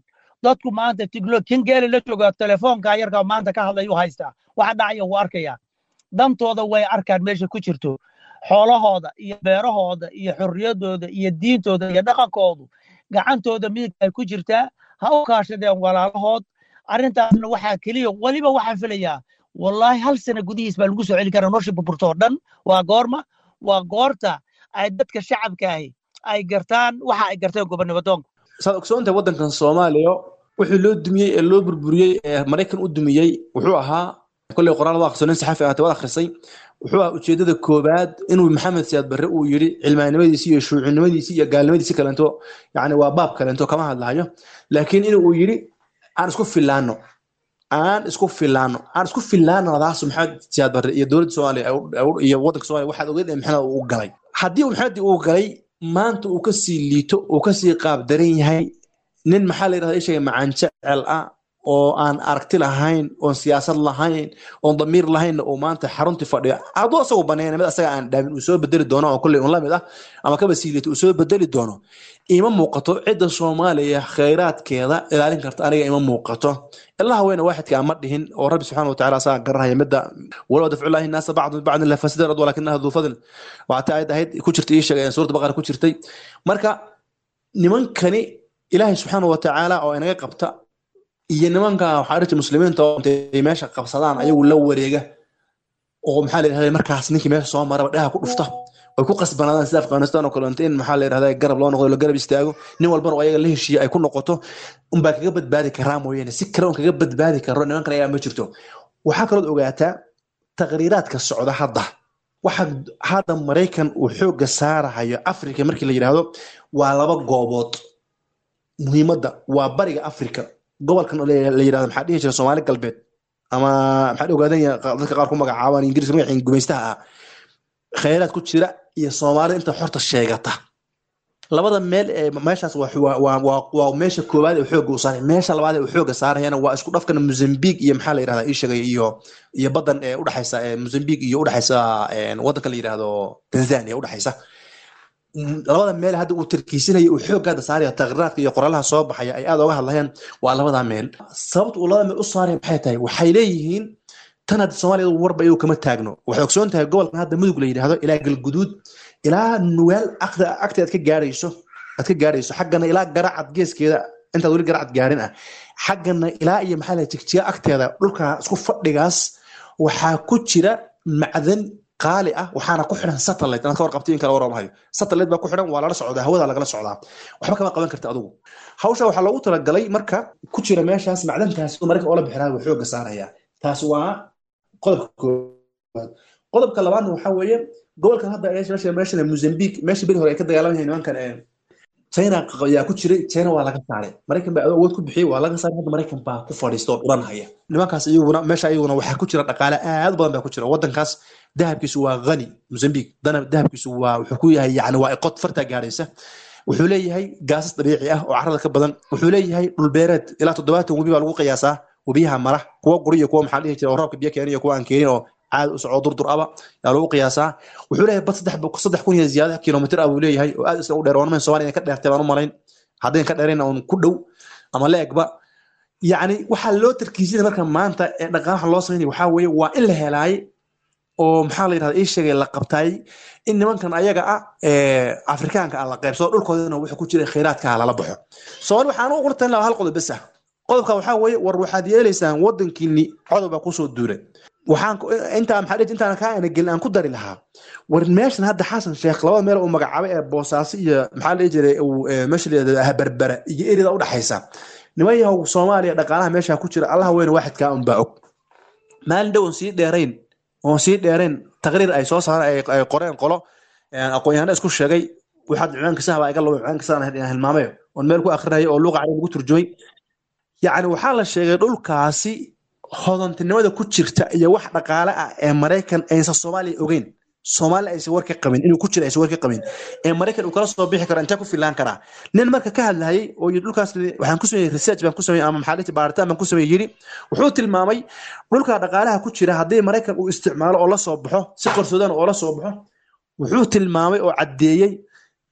dadku maanta tiglo kin geeli la jooga telefoonka yarka maanta ka hadlayuu haystaa waxa dhacaya wuu arkayaa dantooda way arkaan meesha ku jirto xoolahooda iyo beerahooda iyo xorriyadooda iyo diintooda iyo dhaqankoodu gacantooda midigta ay ku jirtaa ha u kaashadeen walaalahood arrintaasna waxaa keliya weliba waxaan filayaa wallaahi hal sana gudihiis baa lagu soo celi karaa nolosha burburto oo dhan waa goorma waa goorta ay dadka shacabkaahi ay gartaan waxa ay garteen gobonnimadoonka saad ogsoontahay waddankan soomaaliya wixii loo dumiyey ee loo burburiyey ee maraykan u dumiyey wuxuu ahaa kolley qoraal waa akhriso nin saxafi ahaatay waad akhrisay wuxuu ahaa ujeeddada koowaad inuu maxamed siyaad barre uu yidhi cilmaanimadiisi iyo shuucinimadiisi iyo gaalnimadiisi kalento yacni waa baab kalento kama hadlahayo laakiin in uu yidhi aan isku filaano aan isku filaano aan isku filaanadaas maxamed siyaad barre iyo dowladda soomaaliya iyo waddanka soomaaliya waxaad ogeed ee maxamed uu galay haddii uu maxamed uu galay maanta uu kasii liito uu kasii qaab daran yahay nin maxaa la yidhahda ishaga macaan jecel ah oo aan aragti lahayn oon siyaasad lahayn oon damiir lahaynna uu maanta xaruntii fadhiyo hadduu asagu baneeya mid asaga aan dhaabin uu soo bedeli doono oo kolley un lamid ah ama kaba sii liito uu soo bedeli doono ima muuqato cidda soomaaliya khayraadkeeda ilaalin karta aniga ima muuqato ilaha weyne waaxidka ama dhihin oo rabbi subxaana watacaala asaga garanaya midda walow dafcullahi naasa bacdu bacdin la fasida rad walakinaha duu fadl waata ayad ahayd ku jirtay ii sheegay suurta baqara ku jirtay marka nimankani ilaahay subxaana watacaala oo inaga qabta iyo nimanka waxaa dhirta muslimiinta oo intay meesha qabsadaan ayagu la wareega oo maxaa la yidhahda markaas ninkii meesha soo maraba dhaha ku dhufta way ku qasbanaadaan sida afghanistan oo kaleeto in maxaa la yidhahda garab loo noqdo la garab istaago nin walbana oo ayaga la heshiiya ay ku noqoto unbaa kaga badbaadi karaa mooyaane si kale un kaga badbaadi karo nimankan ayaa ma jirto waxaa kalood ogaataa taqriiraadka socda hadda waxa hadda maraykan uu xoogga saarahayo africa markii la yidhaahdo waa laba goobood muhiimadda waa bariga africa gobolkan la yidhahdo maxaa dhihi jira soomaali galbeed ama maxaa ogaadan dadka qaar ku magacaabaan ingiriiska magacii gumaystaha ah khayraad ku jira iyo soomaalida inta xorta sheegata labada meel ee meeshaas waa meesha koowaad ee xooga u saaray meesha labaad ee uu xooga saarayana waa isku dhafkan mozambique iyo maxaa la yidhahdaa ii sheegay iyo iyo badan ee udhexaysa mozambique iyo udhexaysa waddanka la yidhahdo tanzania udhexaysa labada meel hadda uu tarkiisinaya uu xoog hadda saaraya taqriiraadka iyo qoralaha soo baxaya ay aad oga hadlayaan waa labada meel sababta uu labada meel u saaraya maxay tahay waxay leeyihiin tan hadda soomaaliya warba iyadu kama taagno waxay ogsoon tahay gobolkan hadda mudug la yidhaahdo ilaa galguduud ilaa nugaal agta aad ka gaarayso aad ka gaarayso xaggana ilaa garacad geeskeeda intaad weli garacad gaarin ah xaggana ilaa iyo maxaa la jigjiga agteeda dhulka isku fadhigaas waxaa ku jira macdan qaali ah waxaana ku xidhan satellite inaad ka warqabtay in kala waramahayo satellite baa ku xidhan waa lala socdaa hawada lagala socdaa waxba kama qaban karta adigu hawsha waxaa loogu talagalay marka ku jira meeshaas macdantaas marka oola bixinaa wuu xooga saaraya taas waa qodobka koowaad qodobka labaadna waxaa weeye gobolkan hadda meesha meeshan mozambique meesha beri hore ay ka dagaalamayeen nimankan china ayaa ku jiray china waa laga saaray maraykan baa awood ku bixiyey waa laga saaray hadda maraykan baa ku fadhiista oo dhuranhaya nimankaas iyaguna meesha iyaguna waxaa ku jira dhaqaale aad u badan baa ku jira waddankaas dahabkiisu waa hani mozambique dahabkiisu waa wuxuu ku yahay yani waa iqod fartaa gaadhaysa wuxuu leeyahay gaasas dabiici ah oo carrada ka badan wuxuu leeyahay dhulbeereed ilaa toddobaatan webi baa lagu qiyaasaa webiyaha mara kuwa guri iyo kuwa maxaa dhihi jira oo roobka biyo keeniyo kuwa aan keenin oo caadi u soco durdur aba yaa lagu qiyaasaa wuxuu leeyahay bad saddex kun iyo ziyaada kilomitr ah buu leeyahay oo aad isna u dheer oonamayn somalia ka dheertay baan u malayn haddayn ka dheerayn oon ku dhow ama leegba yacni waxaa loo tarkiisinaya marka maanta ee dhaqaalaha loo samaynaya waxaa weeye waa in la helaay oo maxaa la yidhahda ii sheegay la qabtaay in nimankan ayaga ah afrikaanka ah la qaybsado dhulkoodana wuxuu ku jira khayraadkaha lala baxo soomaali waxaan u qortan lahaa hal qodob bes ah qodobka waxaa weeye war waxaad yeelaysaan waddankiini codob baa kusoo duulay waxaan intaa maxaa dhihi intaan kaa ana gelin aan ku dari lahaa war meeshan hadda xasan sheekh labada meel uu magacaabay ee boosaaso iyo maxaa dhihi jiray meesha la yidhahdo berbera iyo erida u dhaxaysa niman yahow soomaaliya dhaqaalaha meesha ku jira allaha weyne waaxidkaa unbaa og maalin dhow oon sii dheerayn oon sii dheerayn taqriir ay soo saareen ay qoreen qolo aqoon-yahano isku sheegay waxaad ciwaanka sahba iga labo ciwaanka sahan hilmaamayo oon meel ku akrinaya oo luuqa carabi lagu turjumay yacni waxaa la sheegay dhulkaasi hodantinimada ku jirta iyo wax dhaqaale ah ee maraykan aysan soomaaliya ogeyn soomaaliya aysan war ka qabin inuu ku jira aysan war ka qabin ee maraykan uu kala soo bixi karo intee ku filaan karaa nin marka ka hadlayay oo yidhi dhulkaas waxaan ku sameeyey research baan ku sameeyey ama maxaa dhihi baaritaan baan ku sameeyey yidhi wuxuu tilmaamay dhulka dhaqaalaha ku jira haddii maraykan uu isticmaalo oo la soo baxo si qarsoodaan oo la soo baxo wuxuu tilmaamay oo caddeeyey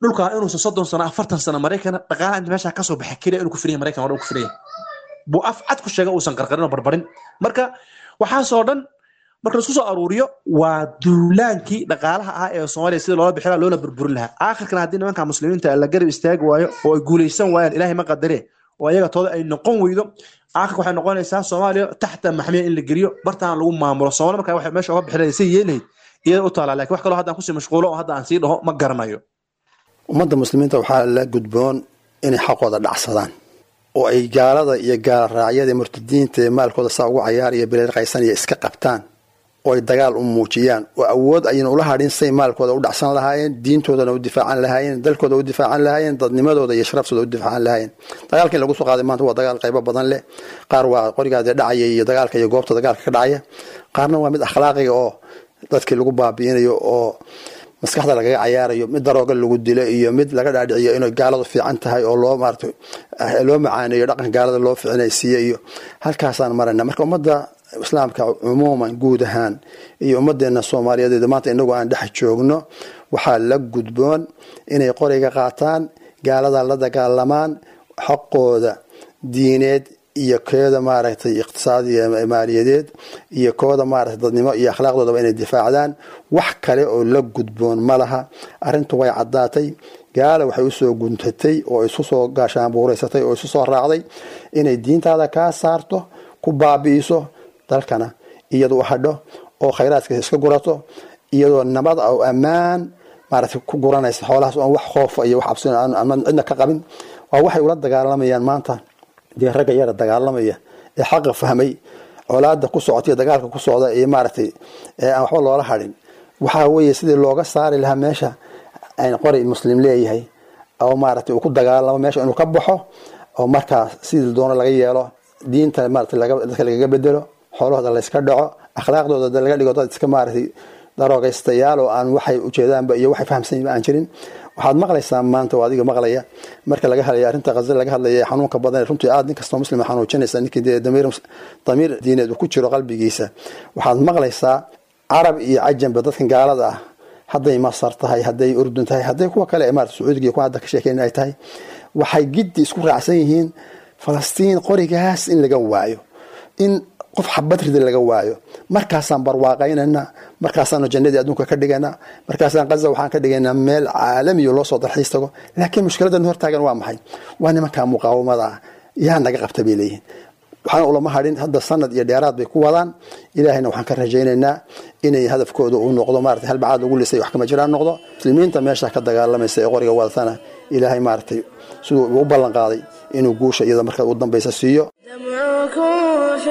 dhulkaa inuusan soddon sano afartan sano maraykan dhaqaalaha inta meesha kasoo baxa keliya inuu ku filaya maraykan oo dhan ku filaya buu af cad ku sheega uusan qarqarin oo barbarin marka waxaasoo dhan marka laisku soo aruuriyo waa duulaankii dhaqaalaha ah ee soomaaliya sida loola bixi lahaa loola burburin lahaa aakhirkana haddii nimanka muslimiinta la garab istaagi waayo oo ay guulaysan waayaan ilaahay ma qadare oo ayaga tooda ay noqon weydo aakhirka waxay noqonaysaa soomaaliya taxta maxmiya in la geliyo bartaan lagu maamulo soomaali marka waxay meesha uga bixi lahayd say yeelahayd iyada u taalaa lakin wax kaloo haddaan kusii mashquulo oo hadda aan sii dhaho ma garanayo ummadda muslimiinta waxaa la gudboon inay xaqooda dhacsadaan oo ay gaalada iyo gaalraacyada murtadiinta ee maalkooda saa ugu cayaaraya bileelqaysanaya iska qabtaan oo ay dagaal u muujiyaan oo awood ayna ula hadhin say maalkooda u dhacsan lahaayeen diintoodana u difaacan lahaayeen dalkooda u difaacan lahaayeen dadnimadooda iyo sharaftooda u difaacan lahaayeen dagaalkan lagu soo qaaday maanta waa dagaal qaybo badan leh qaar waa qorigaade dhacaya iyo dagaalka iyo goobta dagaalka ka dhacaya qaarna waa mid akhlaaqiga oo dadkii lagu baabi'inayo oo maskaxda lagaga cayaarayo mid darooga lagu dilo iyo mid laga dhaadhiciyo inay gaaladu fiican tahay oo loo maarata loo macaaneeyo dhaqanka gaalada loo ficinaysiiyo iyo halkaasaan marayna marka ummadda islaamka cumuuman guud ahaan iyo ummadeena soomaaliyeed maanta inagu aan dhex joogno waxaa la gudboon inay qoriga qaataan gaalada la dagaalamaan xaqooda diineed iyo kooda maaragtay iqtisaadiya maaliyadeed iyo kooda maaragtay dadnimo iyo akhlaaqdoodaba inay difaacdaan wax kale oo la gudboon ma laha arrintu way caddaatay gaala waxay usoo guntatay oo isu soo gaashaanbuuraysatay oo isu soo raacday inay diintaada kaa saarto ku baabi'iso dalkana iyadu u hadho oo khayraadka iska gurato iyadoo nabad oo ammaan maaragtay ku guranaysa xoolahaas oon wax khoofa iyo wax cabsi aan cidna ka qabin waa waxay ula dagaalamayaan maanta dee ragga yara dagaalamaya ee xaqa fahmay colaada ku socotaiyo dagaalka ku socda iyo maaragtay aan waxba loola hadhin waxaa weeye sidii looga saari lahaa meesha qori muslim leeyahay oo maaragtay uu ku dagaalamo meesha inuu ka baxo oo markaa sidii doono laga yeelo diinta maarata dadka lagaga bedelo xoolahooda layska dhaco akhlaaqdooda laga dhigo dad iska maaragtay daroogaystayaal oo aan waxay ujeedaanba iyo waxay fahamsanyiba aan jirin waxaad maqlaysaa maanta oo adiga maqlaya marka laga hadlaya arrinta khaza laga hadlaya xanuunka badan runtii aad nin kastoo muslima xanuujinaysa ninkii dee damiir damiir diineed uu ku jiro qalbigiisa waxaad maqlaysaa carab iyo cajamba dadkan gaalada ah hadday masar tahay hadday urdun tahay hadday kuwa kale ee maarata sacuudiga iyo kuwa hadda ka sheekeyn ay tahay waxay giddi isku raacsan yihiin falastiin qorigaas in laga waayo in qof xabadrida laga waayo markaasaan barwaaqaynana markaasaanu jannadii adduunka ka dhigana markaasaan kaza waxaan ka dhigaynaa meel caalamiyo loo soo dalxiis tago laakiin mushkiladan hortaagan waa maxay waa nimankaa muqaawamada ah yaa naga qabta bay leeyihiin waxaana ulama hadhin hadda sanad iyo dheeraad bay ku wadaan ilaahayna waxaan ka rajaynaynaa inay hadafkooda uu noqdo maarata halbacaad lagu lisay wax kama jiraan noqdo muslimiinta meesha ka dagaalamaysa ee qoriga wadatana ilaahay maaragtay siduu u ballan qaaday inuu guusha iyada marka u dambaysa siiyo دمعكم في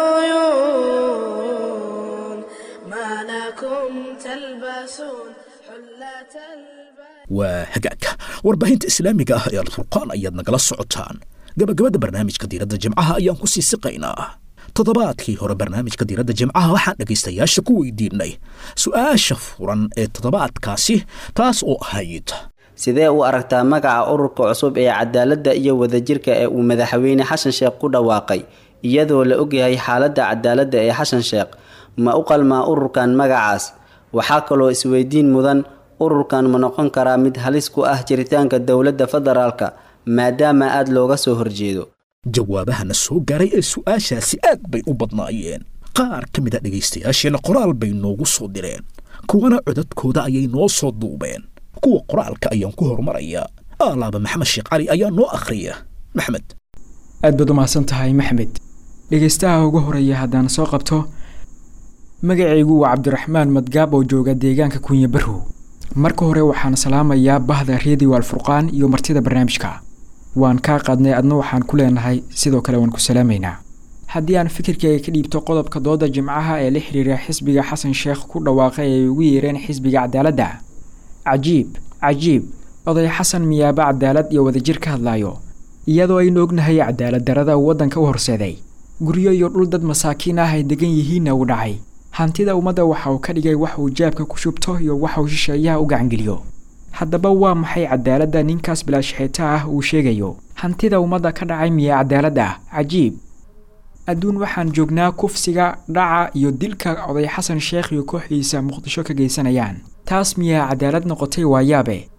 العيون ما لكم تلبسون حلة البيت waa hagaagka warbaahinta islaamiga ah ee alfurqaan ayaad nagala socotaan gabagabada barnaamijka diiradda jimcaha ayaan ku sii siqaynaa toddobaadkii hore barnaamijka diiradda jimcaha waxaan dhegaystayaasha ku weydiinay su'aasha furan ee toddobaadkaasi taas oo ahayd sidee u aragtaa magaca ururka cusub ee cadaaladda iyo wadajirka ee uu madaxweyne xasan sheekh ku dhawaaqay iyadoo la ogyahay xaaladda cadaaladda ee xasan sheekh ma u qalmaa ururkan magacaas waxaa kaloo isweydiin mudan ururkan ma noqon karaa mid halis ku ah jiritaanka dowladda federaalka maadaama aada looga soo horjeedo jawaabahana soo gaaray ee su'aashaasi aad bay u badnaayeen qaar ka mid a dhegaystayaasheenna qoraal bay noogu soo direen kuwana codadkooda ayay noo soo duubeen kuwa qoraalka ayaan ku horumarayaa aalaaba maxamed sheekh cali ayaa noo akhriya maxmed aad baad u mahadsan tahay maxmed dhegaystaha ugu horeeya haddaan soo qabto magacaygu waa cabdiraxmaan madgaab oo jooga deegaanka kunya barrow marka hore waxaan salaamayaa bahda redio alfurqaan iyo martida barnaamijka waan kaa qaadnay adna waxaan ku leenahay sidoo kale waan ku salaamaynaa haddii aan fikirkayga ka dhiibto qodobka dooda jimcaha ee la xiriira xisbiga xasan sheekh ku dhawaaqay ay ugu yeereen xisbiga cadaaladda cajiib cajiib oday xasan miyaaba cadaalad iyo wadajir ka hadlaayo iyadoo aynu ognahay cadaalad darada uu waddanka u horseeday guryo iyo dhul dad masaakiin ah ay degan yihiinna uu dhacay hantida ummadda waxa uu ka dhigay wax uu jaabka ku shubto iyo waxa uu shisheeyaha u gacangeliyo haddaba waa maxay cadaaladda ninkaas bilaashaxeeta ah uu sheegayo hantida ummadda ka dhacay miya cadaalad ah cajiib adduun waxaan joognaa kufsiga dhaca iyo dilka oday xasan sheekh iyo kooxdiisa muqdisho ka geysanayaan taas miyaa cadaalad noqotay waayaabe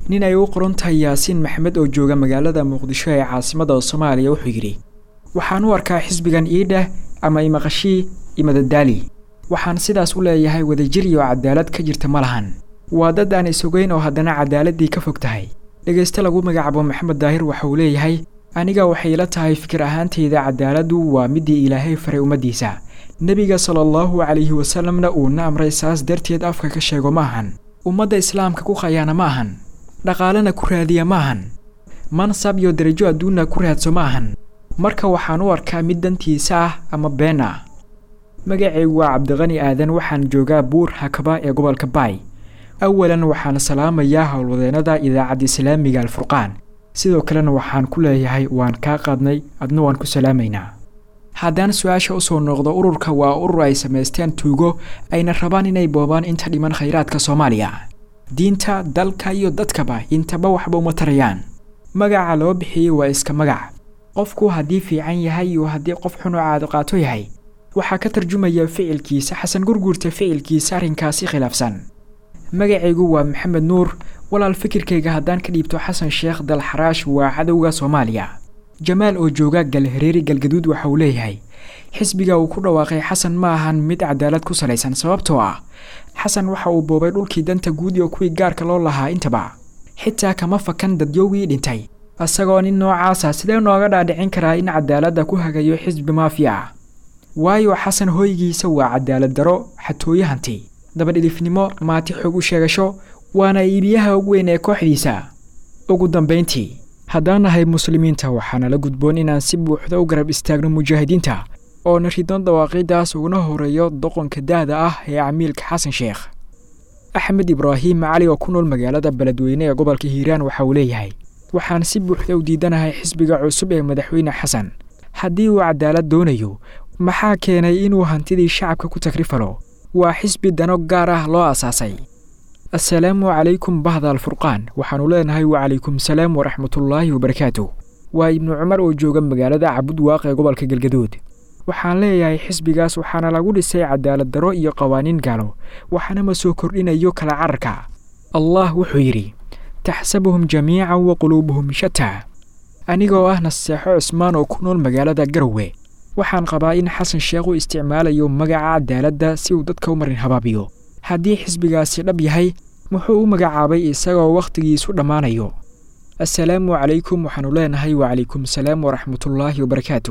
nin ay u qoran tahay yaasiin maxamed oo jooga magaalada muqdisho ee caasimada soomaaliya wuxuu yidhi waxaan u arkaa xisbigan iidheh ama imaqashii imadadaali waxaan sidaas u leeyahay wadajir iyo cadaalad ka jirta ma lahan waa dad aan isogeyn oo haddana cadaaladii ka fog tahay dhegayste lagu magacaabo maxamed daahir waxa uu leeyahay aniga waxay ila tahay fikir ahaantayda cadaaladdu waa midii ilaahay faray ummaddiisa nebiga sala allahu calayhi wasalamna uuna amray saas darteed afka ka sheego ma ahan ummadda islaamka ku khayaana ma ahan dhaqaalena ku raadiya ma ahan mansab iyo darajo adduunna ku raadso ma ahan marka waxaan u arkaa mid dantiisa ah ama been ah magacaygu waa cabdiqani aadan waxaan joogaa buur hakaba ee gobolka baay awalan waxaan salaamayaa howlwadeennada idaacadda islaamiga alfurqaan sidoo kalena waxaan ku leeyahay waan kaa qaadnay adna waan ku salaamaynaa haddaan su-aasha usoo noqdo ururka waa urur ay samaysteen tuugo ayna rabaan inay boobaan inta dhiman khayraadka soomaaliya diinta dalka iyo dadkaba intaba waxba uma tarayaan magaca loo bixiyey waa iska magac qofku haddii fiican yahay iyo haddii qof xun oo caado qaato yahay waxaa ka tarjumaya ficilkiisa xasan gurguurta ficilkiisa arrinkaasi khilaafsan magacaygu waa maxamed nuur walaal fikirkayga haddaan ka dhiibto xasan sheekh dalxaraash waa cadowga soomaaliya jamaal oo jooga galhareeri galgaduud waxa uu leeyahay xisbiga uu ku dhawaaqay xasan ma ahan mid cadaalad ku salaysan sababtoo ah xasan waxa uu boobay dhulkii danta guud iyo kuwii gaarka loo lahaa intaba xitaa kama fakan dadyowgii dhintay isagoo nin noocaasa sidee nooga dhaadhicin karaa in cadaaladda ku hagayo xisbi maafiya ah waayo xasan hoygiisa waa cadaalad daro xatooyo hanti dabadhilifnimo maati xoog u sheegasho waana iibiyaha ugu weyn ee kooxdiisa ugu dambayntii haddaan nahay muslimiinta waxaana la gudboon inaan si buuxda u garab istaagno mujaahidiinta oona ridno dawaaqiidaas uguna horeeyo doqonka da'da ah ee camiilka xasan sheekh axmed ibraahim cali oo ku nool magaalada beledweyne ee gobolka hiiraan waxa uu leeyahay waxaan si buuxda u diidanahay xisbiga cusub ee madaxweyne xasan haddii uu cadaalad doonayo maxaa keenay inuu hantidii shacabka ku tagrifalo waa xisbi dano gaar ah loo asaasay assalaamu calaykum bahda alfurqaan waxaannu leenahay wacalaykum salaam waraxmatullaahi wabarakaatu waa ibnu cumar oo jooga magaalada cabud waaq ee gobolka galgaduud waxaan leeyahay xisbigaas waxaana lagu dhisay cadaalad daro iyo qawaaniin gaalo waxaana ma soo kordhinayo kala cararka allah wuxuu yidhi taxsabuhum jamiican wa quluubuhum shataa anigoo ah naseexo cusmaan oo ku nool magaalada garowe waxaan qabaa in xasan sheekh u isticmaalayo magaca cadaaladda si uu dadka u marin habaabiyo haddii xisbigaasi dhab yahay muxuu u magacaabay isagoo wakhtigiisu dhammaanayo assalaamu calaykum waxaannu leenahay wacalaykum salaam waraxmatullaahi wabarakaatu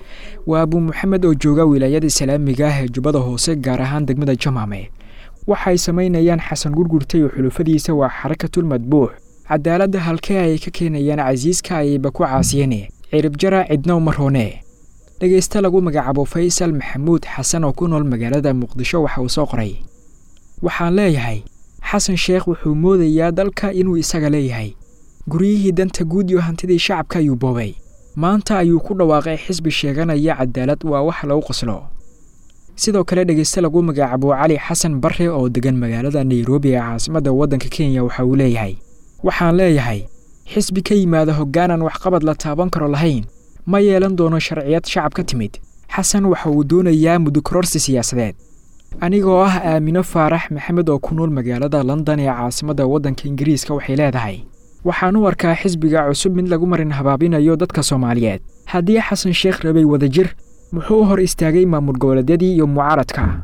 waa abuu maxamed oo jooga wilaayada islaamiga ah ee jubbada hoose gaar ahaan degmada jamaame waxay samaynayaan xasan gurgurta iyo xulufadiisa waa xarakatul madbuux cadaaladda halkee ay ka keenayaan casiiska ayayba ku caasiyeen ciribjara cidna uma roone dhegayste lagu magacaabo faysal maxamuud xasan oo ku nool magaalada muqdisho waxa uu soo qoray waxaan leeyahay xasan sheekh wuxuu moodayaa dalka inuu isaga leeyahay guryihii danta guud iyo hantidii shacabka ayuu boobay maanta ayuu ku dhawaaqay xisbi sheeganaya cadaalad waa wax lagu qoslo sidoo kale dhegayste lagu magacaabo cali xasan barre oo degan magaalada nairobi ee caasimadda waddanka kenya waxa uu leeyahay waxaan leeyahay xisbi ka yimaada hoggaanan waxqabad la taaban karo lahayn ma yeelan doono sharciyad shacab ka timid xasan waxa uu doonayaa mudukororsi siyaasadeed anigoo ah aamino faarax maxamed oo ku nool magaalada london ee caasimadda waddanka ingiriiska waxay leedahay waxaan u arkaa xisbiga cusub mid lagu marin habaabinayo dadka soomaaliyeed haddii xasan sheekh rabay wadajir muxuu u hor istaagay maamul goboleedyadii iyo mucaaradka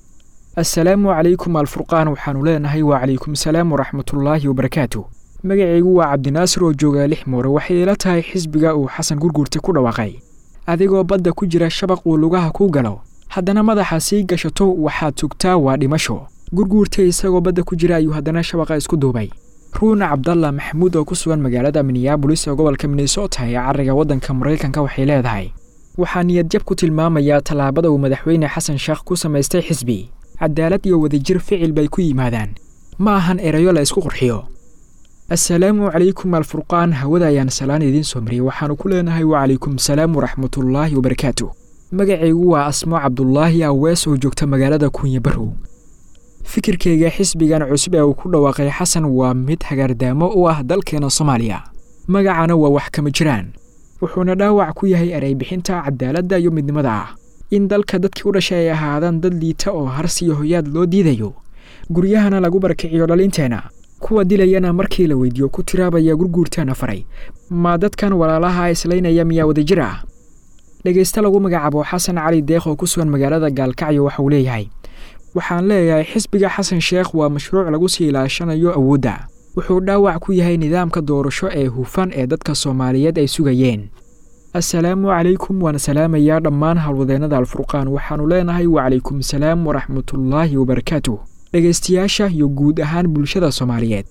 assalaamu calaykum alfurqaan waxaannu leenahay wacalaykum salaam waraxmatullaahi wabarakaatu magacaygu waa cabdinaasir oo jooga lix moore waxay ila tahay xisbiga uu xasan gurguurta ku dhawaaqay adigoo badda ku jira shabaq uu lugaha ku galo haddana madaxa sii gashato waxaad tugtaa waa dhimasho gurguurta isagoo badda ku jira ayuu haddana shabaqa isku duubay ruun cabdalla maxamuud oo ku sugan magaalada minneabolis ee gobolka minnesota ee cariga waddanka maraykanka waxay leedahay waxaa niyadjab ku tilmaamayaa tallaabada uu madaxweyne xasan sheekh ku samaystay xisbi cadaalad iyo wadajir ficil bay ku yimaadaan ma ahan erayo la isku qurxiyo assalaamu calaykum alfurqaan hawada ayaan salaan idiin soo mariyey waxaannu ku leenahay wacalaykum salaam waraxmatullaahi wabarakaatu magacaygu waa asmo cabdulaahi awees oo joogta magaalada kunya barow fikirkayga xisbigan cusub ee uu ku dhawaaqay xasan waa mid hagaardaamo u ah dalkeena soomaaliya magacana waa wax kama jiraan wuxuuna dhaawac ku yahay ereybixinta cadaaladda iyo midnimada ah in dalka dadkii u dhashay ay ahaadaan dad liita oo harsiyo hoyaad loo diidayo guryahana lagu barakiciyo dhalinteenna kuwa dilayana markii la weydiiyo ku tiraabaya gurguurtaana faray ma dadkan walaalaha islaynaya miyaa wadajir ah dhegayste lagu magacaabo xasan cali deeq oo ku sugan magaalada gaalkacyo waxa uu leeyahay waxaan leeyahay xisbiga xasan sheekh waa mashruuc lagu sii ilaashanayo awoodda wuxuu dhaawac ku yahay nidaamka doorasho ee hufan ee dadka soomaaliyeed ay sugayeen assalaamu calaykum waan salaamayaa dhammaan howlwadeennada alfurqaan waxaannu leenahay wacalaykum salaam waraxmatullaahi wabarakaatuh dhegaystayaasha iyo guud ahaan bulshada soomaaliyeed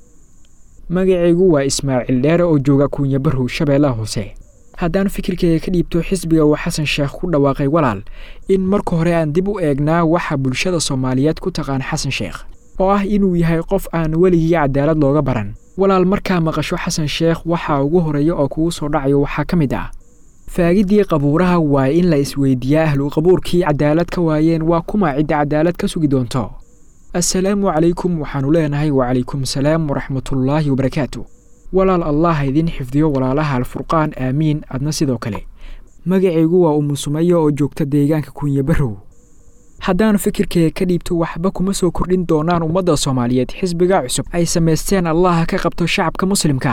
magacaygu waa ismaaciil dheere oo jooga kuunya barrow shabeellaha hoose haddaan fikirkayga ka dhiibto xisbiga uu xasan sheekh ku dhawaaqay walaal in marka hore aan dib u eegnaa waxa bulshada soomaaliyeed ku taqaan xasan sheekh oo ah inuu yahay qof aan weligii cadaalad looga baran walaal markaa maqasho xasan sheekh waxaa ugu horeeya oo kugu soo dhacayo waxaa ka mid ah faagiddii qabuuraha waa in la isweydiiyaa ahlu qabuurkii cadaalad ka waayeen waa kuma cidda cadaalad ka sugi doonto assalaamu calaykum waxaannu leenahay wacalaykum salaam waraxmatullaahi wabarakaatu walaal allah idin xifdiyo walaalaha alfurqaan aamiin adna sidoo kale magacaygu waa umu sumayo oo joogta deegaanka kunya barrow haddaan fikirkayga ka dhiibto waxba kuma soo kordhin doonaan ummadda soomaaliyeed xisbiga cusub ay samaysteen allaha ka qabto shacabka muslimka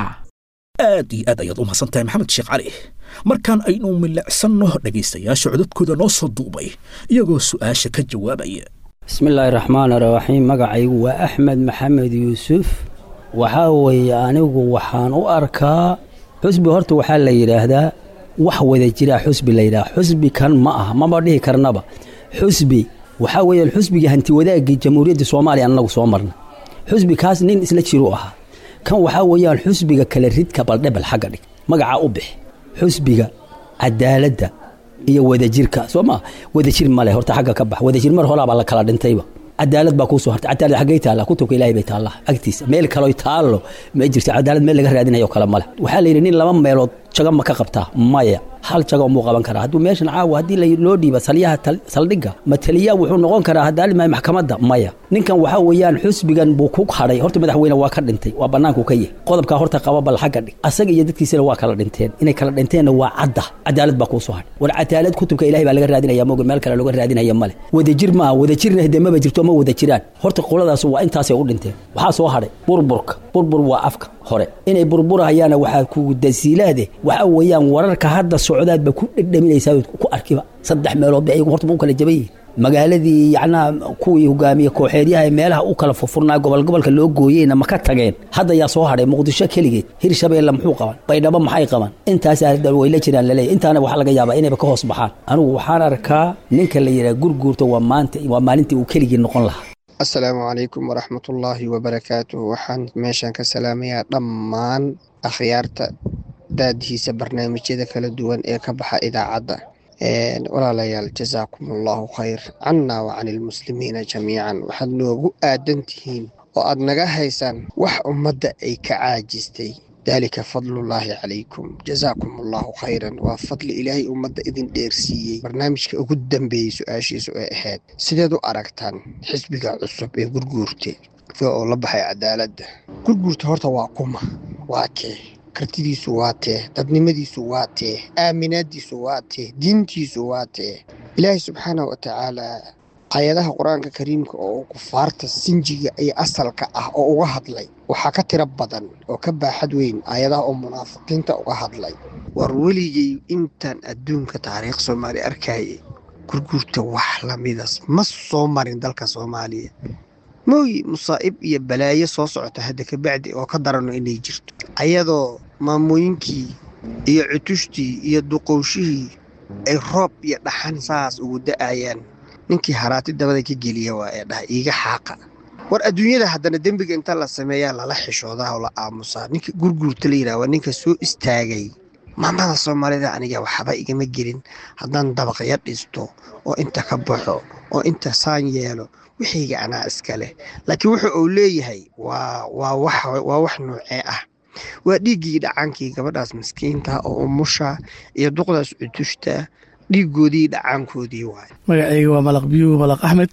aad iyo aad ayaad u mahadsan tahay maxamed sheekh cali markaan aynu milicsanno dhegaystayaasha codadkooda noo soo duubay iyagoo su'aasha ka jawaabaya bismillaahi raxmaani raxiim magacaygu waa axmed maxamed yuusuf waxaa weeye anigu waxaan u arkaa xusbi horta waxaa la yidhaahdaa wax wada jiraa xusbi la yidhaha xusbi kan ma aha maba dhihi karnaba xusbi waxaa weeye xusbigii hanti wadaagii jamhuuriyadda soomaaliya annagu soo marna xusbi kaas nin isla jiru ahaa kan waxaa weeyaan xusbiga kale ridka baldhebel xagga dhig magacaa u bix xusbiga cadaaladda iyo wadajirka soo maa wadajir male horta xagga ka bax wadajir mar horaabaa la kala dhintayba cadaalad baa kuu soo hartay cadaalad xaggay taallaa kutubka ilaahay bay taallaa agtiisa meel kaloo taallo ma jirto cadaalad meel laga raadinayo kale male waxaa la yidhi nin laba meelood jago ma ka qabtaa maya hal jago umuu qaban karaa hadduu meeshan caawa haddii loo dhiiba salyaha saldhigga mataliyaa wuxuu noqon karaa haddaalimahay maxkamadda maya ninkan waxaa weeyaan xusbigan buu ku hadhay horta madaxweyne waa ka dhintay waa bannaanku ka yahy qodobkaa horta qaba bal xagga dhig asaga iyo dadkiisana waa kala dhinteen inay kala dhinteenna waa cadda cadaalad baa kuu soo hadhay war cadaalad kutubka ilahay baa laga raadinaya moga meel kale looga raadinaya male wadajir maaha wadajirna hade maba jirto ma wada jiraan horta qoladaas waa intaasay u dhinteen waxaa soo hadhay burburka burbur waa afka hore inay burburahayaana waxaa ku dasiilaade waxaa weeyaan wararka hadda socdaadba ku dhedhaminaysaa ku arkiba saddex meelood bay ayagu horta ma u kala jaban yihin magaaladii yacnaa kuwii hogaamiye kooxeedyaha ee meelaha u kala furfurnaa gobol gobolka loo gooyeyna ma ka tageen hadda yaa soo hadhay muqdisho keligeed hirshabeelle muxuu qaban baydhabo maxay qaban intaasaa way la jiraan laleeyahy intaana waxaa laga yaabaa inayba ka hoos baxaan anigu waxaan arkaa ninka la yidhaha gurguurta waa maanta waa maalintii uu keligii noqon lahaa assalaamu calaykum waraxmatullaahi wabarakaatuh waxaan meeshan ka salaamayaa dhammaan akhyaarta daadihiisa barnaamijyada kala duwan ee ka baxa idaacadda walaalayaal jasaakum allahu khayr cannaa wa cani ilmuslimiina jamiican waxaad noogu aadan tihiin oo aad naga haysaan wax ummadda ay ka caajistay daalika fadlullaahi calaykum jasaakum allahu khayran waa fadli ilaahay ummadda idin dheersiiyey barnaamijka ugu dambeeyey su-aashiisu ay ahayd sideed u aragtaan xisbiga cusub ee gurguurte oo la baxay cadaaladda gurguurta horta waa kuma waa kee kartidiisu waa tee dadnimadiisu waa tee aaminaadiisu waa tee diintiisu waa tee ilaahay subxaanah wa tacaalaa aayadaha qur-aanka kariimka oo kufaarta sinjiga iyo asalka ah oo uga hadlay waxaa ka tiro badan oo ka baaxad weyn aayadaha oo munaafiqiinta uga hadlay war weligay intaan adduunka taariikh soomaali arkayay gurguurta wax lamidas ma soo marin dalka soomaaliya mooyi musaa'ib iyo balaayo soo socota hadda kabacdi oo ka darano inay jirto ayadoo maamooyinkii iyo cutushtii iyo duqowshihii ay roob iyo dhaxan saas ugu da'ayaan ninkii haraati dabada ka geliya waa ee dhahay iiga xaaqa war adduunyada haddana dembiga inta la sameeyaa lala xishoodaa oo la aamusaa ninka gurguurta la yidhaha waa ninka soo istaagay maamada soomaalida aniga waxba igama gelin haddaan dabaqya dhisto oo inta ka baxo oo inta saan yeelo wixayga anaa iska leh laakiin wuxa uu leeyahay waa waa wax waa wax noocee ah waa dhiiggii dhacaankii gabadhaas miskiinta oo umusha iyo duqdaas cutushta dhiigoodii dhacaankoodii waay magacayga waa malaq biyuu malaq axmed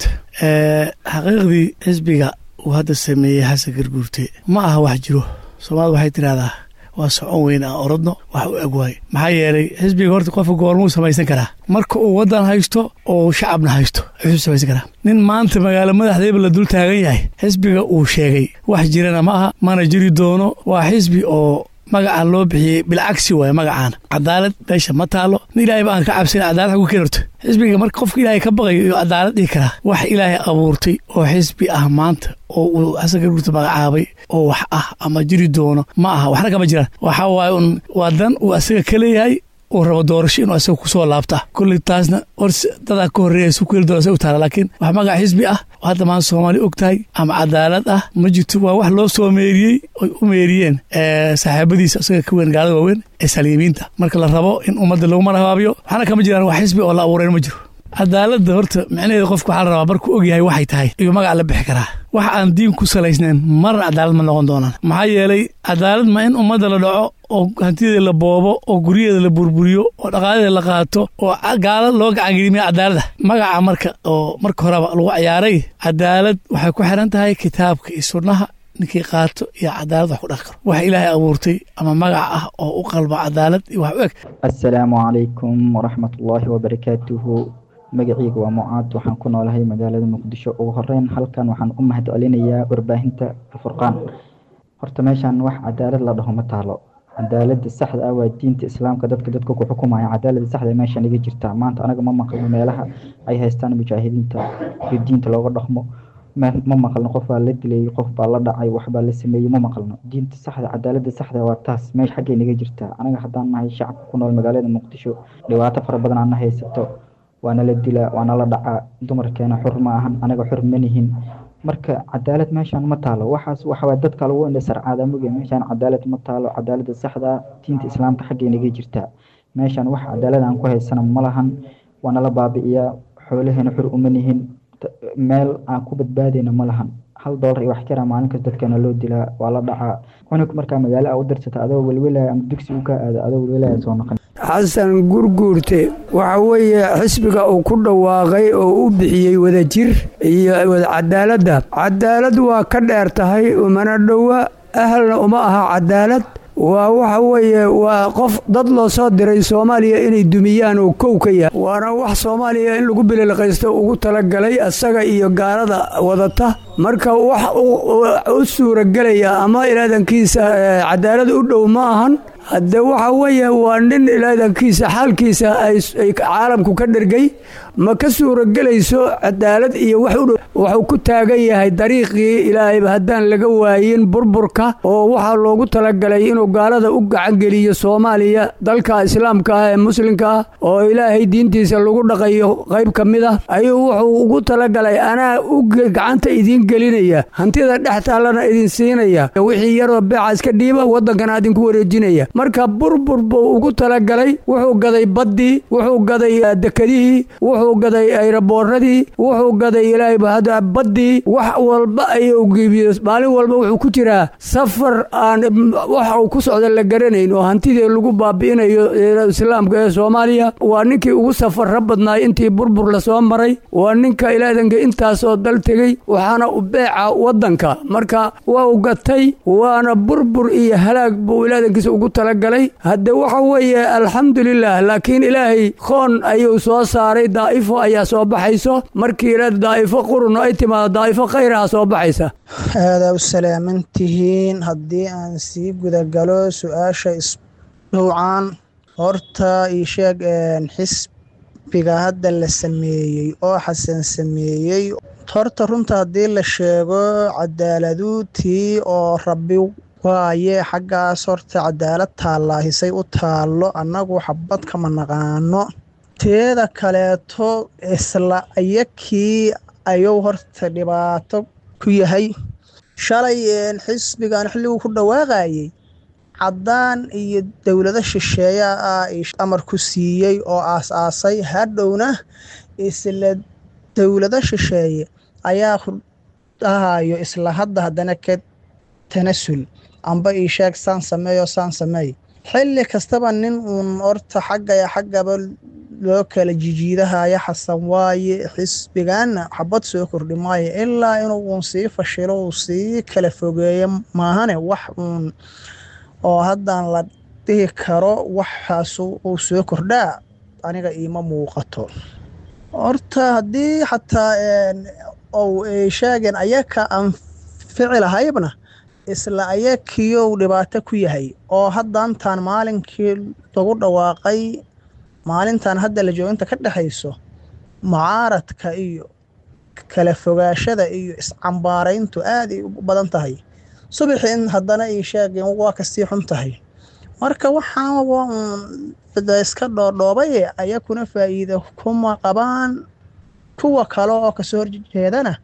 xaqiiqdii xisbiga uu hadda sameeyey xasan garguurte ma aha wax jiro soomaalida waxay tidhahdaa waa socon weyn aan orodno wax u eg waaye maxaa yeelay xisbiga horta qofka goormuu samaysan karaa marka uu waddan haysto oo shacabna haysto ayuu samaysan karaa nin maanta magaalo madaxdeeba la dul taagan yahay xisbiga uu sheegay wax jirana ma aha mana jiri doono waa xisbi oo magacaan loo bixiyey bilcagsi waaye magacaana cadaalad meesha ma taalo nin ilaahay ba aan ka cabsan cadaalad xagu keeni horto xisbiga marka qofka ilaahay ka baqayo iyo cadaalad dhihi karaa wax ilaahay abuurtay oo xisbi ah maanta oo uu xasan garguurta magacaabay oo wax ah ama jiri doono ma aha waxna kama jiraan waxa waaye un waa dan uu asaga ka leeyahay uu rabo doorasho inuu asaga kusoo laabta kolley taasna hor dadaa ka horreeya su keeli doona asaga u taala laakiin wax magac xisbi ah oo hadda maanta soomaali og tahay ama cadaalad ah ma jirto waa wax loo soo meeriyey oy u meeriyeen saaxiibadiisa asaga ka weyn gaalada waaweyn ee saliimiinta marka la rabo in ummadda lagu marhabaabiyo waxna kama jiraan wax xisbi oo la abuureen ma jiro cadaaladda horta micnaheeda qofka waxaa la rabaa markuu og yahay waxay tahay iyo magac la bixi karaa wax aan diin ku salaysnayn marna cadaalad ma noqon doonaan maxaa yeelay cadaalad ma in ummadda la dhaco oo hantideeda la boobo oo guryaheeda la burburiyo oo dhaqaaladeeda la qaato oo gaala loo gacangelimiya cadaalada magaca marka oo marka horeba lagu ciyaaray cadaalad waxay ku xiran tahay kitaabka iyo sunnaha ninkii qaato iyo cadaalad wax ku dhaqi karo wax ilaahay abuurtay ama magac ah oo u qalba cadaalad iyo wax u eg assalaamu calaykum waraxmatullaahi wabarakaatuhu magacayga waa mucaad waxaan ku noolahay magaalada muqdisho ugu horeyn halkan waxaan u mahad celinayaa warbaahinta alfurqaan horta meeshan wax cadaalad la dhaho ma taalo cadaalada saxda ah waa diinta islaamka dadka dadka ku xukumaya cadaalada saxda meeshan iga jirta maanta anaga ma maqlno meelaha ay haystaan mujaahidiinta iyo diinta looga dhaqmo ma maqalno qof baa la dilay qof baa la dhacay waxbaa la sameeyey ma maqalno diinta saxda cadaalada saxda waa taas meesha xaggay naga jirta anaga haddaan nahay shacabka ku nool magaalada muqdisho dhibaato fara badan aana haysato waana la dilaa waana la dhacaa dumarkeena xur ma ahan anaga xur manihin marka cadaalad meeshaan ma taalo waxaas waxawaa dadka lagu indhasarcaada moge meeshaan cadaalad ma taalo cadaalada saxda diinta islaamka xaggay naga jirtaa meeshaan wax cadaalad aan ku haysana ma lahan waana la baabi'iyaa xoolaheena xur uma nihin meel aan ku badbaadayna ma lahan hal doolar iyo wax jara maalinkas dadkeena loo dilaa waa la dhacaa cunug markaa magaalo a u dirsata adoo welwelaya ama dugsi u ka aada adoo welwelaya soo noqon xasan gurguurte waxa weeye xisbiga uu ku dhawaaqay oo u bixiyey wadajir iyo cadaaladda cadaalad waa ka dheer tahay umana dhowa ahalna uma aha cadaalad waa waxa weeye waa qof dad loo soo diray soomaaliya inay dumiyaan oo kow ka yahay waana wax soomaaliya in lagu bililqaysto ugu talagalay asaga iyo gaalada wadata marka wax u suuragelaya ama ilaadankiisa cadaalad u dhow ma ahan hadde waxa weeye waa nin ilaadankiisa xaalkiisa ay caalamku ka dhergay ma ka suuragelayso cadaalad iyo wax u dhow wuxuu ku taagan yahay dariiqii ilaahayba haddaan laga waayin burburka oo waxaa loogu talagalay inuu gaalada u gacangeliyo soomaaliya dalka islaamka ah ee muslimka ah oo ilaahay diintiisa lagu dhaqayo qayb ka mid ah ayuu wuxuu ugu talagalay anaa u gacanta idiin gelinaya hantida dhex taallana idin siinaya wixii yaroo beeca iska dhiiba waddankana idinku wareejinaya marka burbur buu ugu talagalay wuxuu gaday baddii wuxuu gaday dekadihii wuxuu gaday ayraboorradii wuxuu gaday ilaahayba hadda baddii wax walba ayuu giibiyo maalin walba wuxuu ku jiraa safar aan waxa uu ku socda la garanayn oo hantidii lagu baabi'inayo islaamka ee soomaaliya waa ninkii ugu safarra badnaay intii burbur lasoo maray waa ninka ilaadanka intaasoo dal tegey waxaana u beeca waddanka marka waa u gatay waana burbur iyo halaag buu ilaadankiisa ugu talagalay hadde waxa weeye alxamdulilah laakiin ilaahay koon ayuu soo saaray daa'ifo ayaa soo baxayso markii ila daa'ifo qurun ay timaado daa'ifo khayraha soo baxaysa aadaa u salaaman tihiin haddii aan sii gudagalo su-aasha isdhowcaan horta ii sheeg xisbiga hadda la sameeyey oo xasan sameeyey horta runta haddii la sheego cadaaladuutii oo rabbi waaye xaggaas horta cadaalad taallaahisay u taallo annagu xabad kama naqaano teeda kaleeto isla ayakii ayuu horta dhibaato ku yahay shalay xisbigan xilliguu ku dhawaaqayey caddaan iyo dowlado shisheeya ah amar ku siiyey oo aas-aasay hadhowna isla dowlado shisheeye ayaa ku dhahayo isla hadda haddana ka tanasul amba ii sheeg saan sameeyo saan sameey xilli kastaba nin uun horta xaggaya xaggaba loo kala jijiidahaya xasan waaye xisbigaana xabad soo kordhi maayo ilaa inuu uun sii fashilo uu sii kala fogeeyo maahane wax uun oo haddaan la dhihi karo waxaas uu soo kordhaa aniga iima muuqato horta haddii xataa ou ay sheegeen ayaka anfici lahaybna isla ayakiyow dhibaato ku yahay oo haddantaan maalinkii lagu dhawaaqay maalintan hadda la jooginta ka dhexayso mucaaradka iyo kala fogaashada iyo iscambaarayntu aad ay u badan tahay subaxii in haddana ay sheegeen waa kasii xun tahay marka waxaan waa uun iska dhoodhoobaye ayakuna faa'iido kuma qabaan kuwa kale oo kasoo horjeedana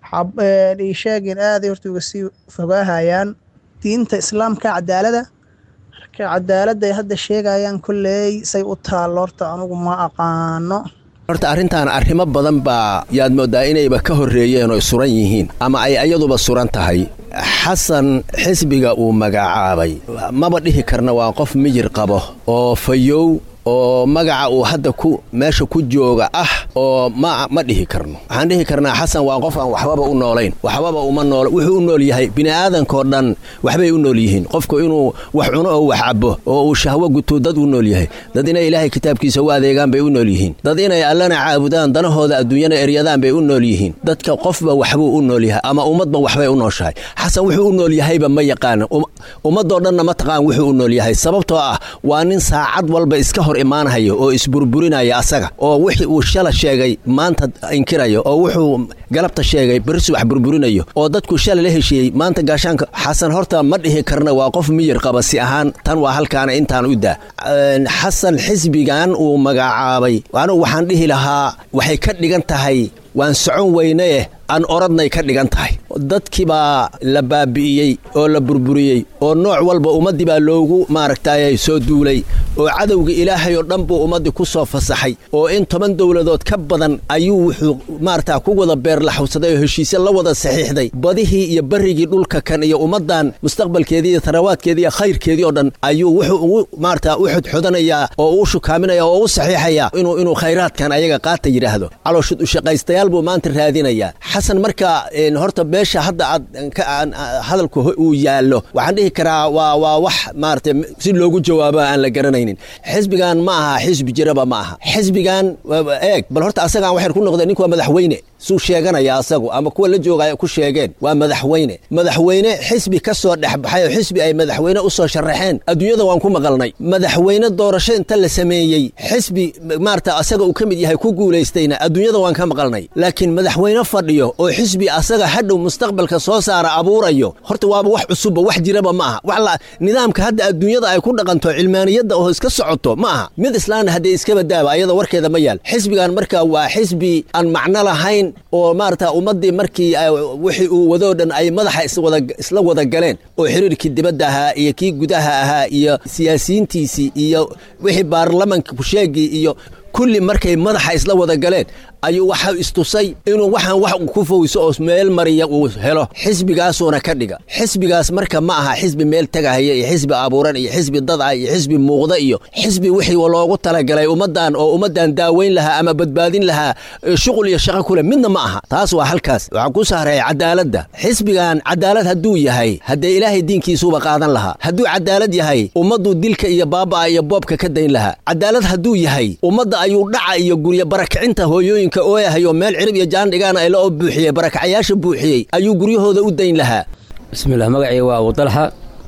ay sheegeen aaday horta uga sii fogaahayaan diinta islaamka cadaalada marka cadaaladday hadda sheegayaan kolley say u taallo horta anugu ma aqaano horta arrintan arrimo badan baa yaad mooddaa inayba ka horreeyeen oo suran yihiin ama ay ayaduba suran tahay xasan xisbiga uu magacaabay maba dhihi karna waa qof mijir qabo oo fayow oo magaca uu hadda ku meesha ku jooga ah oo ma ma dhihi karno waxaan dhihi karnaa xasan waa qof aan waxbaba u noolayn waxbaba uma nool wuxuu u nool yahay bini'aadankoo dhan waxbay u nool yihiin qofku inuu wax cuno oo wax cabo oo uu shahwo guto dad u nool yahay dad inay ilaahay kitaabkiisa u adeegaan bay u nool yihiin dad inay allana caabudaan danahooda adduunyana eryadaan bay u nool yihiin dadka qofba waxbuu u nool yahay ama ummadba waxbay u nooshahay xasan wuxuu u nool yahayba ma yaqaana ummadoo dhanna ma taqaan wuxuu u nool yahay sababtoo ah waa nin saacad walba iska hor imaanhayo oo isburburinaya asaga oo wixii uu shala sheegay maanta inkirayo oo wuxuu galabta sheegay beri subax burburinayo oo dadku shala la heshiiyey maanta gaashaanka xasan horta ma dhihi karna waa qof miyir qaba si ahaan tan waa halkaana intaan u daa xasan xisbigan uu magacaabay anugu waxaan dhihi lahaa waxay ka dhigan tahay waan socon weyneeh aan oradnay ka dhigan tahay dadkii baa la baabi'iyey oo la burburiyey oo nooc walba ummaddii baa loogu maaragtay soo duulay oo cadowga ilaahay oo dhan buu ummaddii ku soo fasaxay oo in toban dowladood ka badan ayuu wuxuu maarata ku wada beerlaxawsaday oo heshiisye la wada saxiixday badihii iyo barrigii dhulka kan iyo ummaddan mustaqbalkeedii iyo tarawaadkeedii iyo khayrkeedii oo dhan ayuu wuxuu ugu maarata u xodxodanayaa oo u shukaaminaya oo u saxiixayaa inuu inuu khayraadkan ayaga qaata yidhaahdo calooshud ushaqaystayaal buu maanta raadinayaa xasan marka horta beesha hadda aad hadalku uu yaallo waxaan dhihi karaa waa waa wax maarata si loogu jawaabo aan la garanaynin xisbigan ma aha xisbi jiraba ma aha xisbigan eeg bal horta asagaan waxay ku noqdeen ninku waa madaxweyne suu sheeganaya asagu ama kuwa la joogaya ku sheegeen waa madaxweyne madaxweyne xisbi ka soo dhexbaxay oo xisbi ay madaxweyne u soo sharaxeen adduunyada waan ku maqalnay madaxweyne doorasho inta la sameeyey xisbi maarata asaga uu ka mid yahay ku guulaystayna adduunyada waan ka maqalnay laakiin madaxweyne fadhiyo oo xisbi asaga hadhow mustaqbalka soo saara abuurayo horta waaba wax cusubba wax jiraba ma aha wax nidaamka hadda adduunyada ay ku dhaqanto cilmaaniyadda oo iska socoto ma aha mid islaamna haddee iskaba daaba ayada warkeeda ma yaal xisbigan marka waa xisbi aan macno lahayn oo maarata ummaddii markii wixii uu wadoo dhan ay madaxa isla wada galeen oo xiriirkii dibadda ahaa iyo kii gudaha ahaa iyo siyaasiyiintiisii iyo wixii baarlamanka kusheegii iyo kulli markay madaxa isla wada galeen ayuu waxa istusay inuu waxaan wax ku fowso oo meel mariya uu helo xisbigaasuuna ka dhiga xisbigaas marka ma aha xisbi meel tegahaya iyo xisbi abuuran iyo xisbi dad ah iyo xisbi muuqda iyo xisbi wixii loogu talagalay ummaddan oo ummaddan daaweyn lahaa ama badbaadin lahaa shuqul iyo shaqo kule midna ma aha taas waa halkaas waxaan ku sahreeya cadaaladda xisbigan cadaalad hadduu yahay haddee ilaahay diinkiisuuba qaadan lahaa hadduu cadaalad yahay ummaddu dilka iyo baaba'a iyo boobka ka dayn lahaa cadaalad hadduu yahay ummadda ayuu dhaca iyo guryo barakicinta hooyooyinka ooyahayo meel cirib iyo jaan dhigaana ay la oo buuxiyey barakacayaasha buuxiyey ayuu guryahooda u dayn lahaa bismillah magacii waa abu dalxa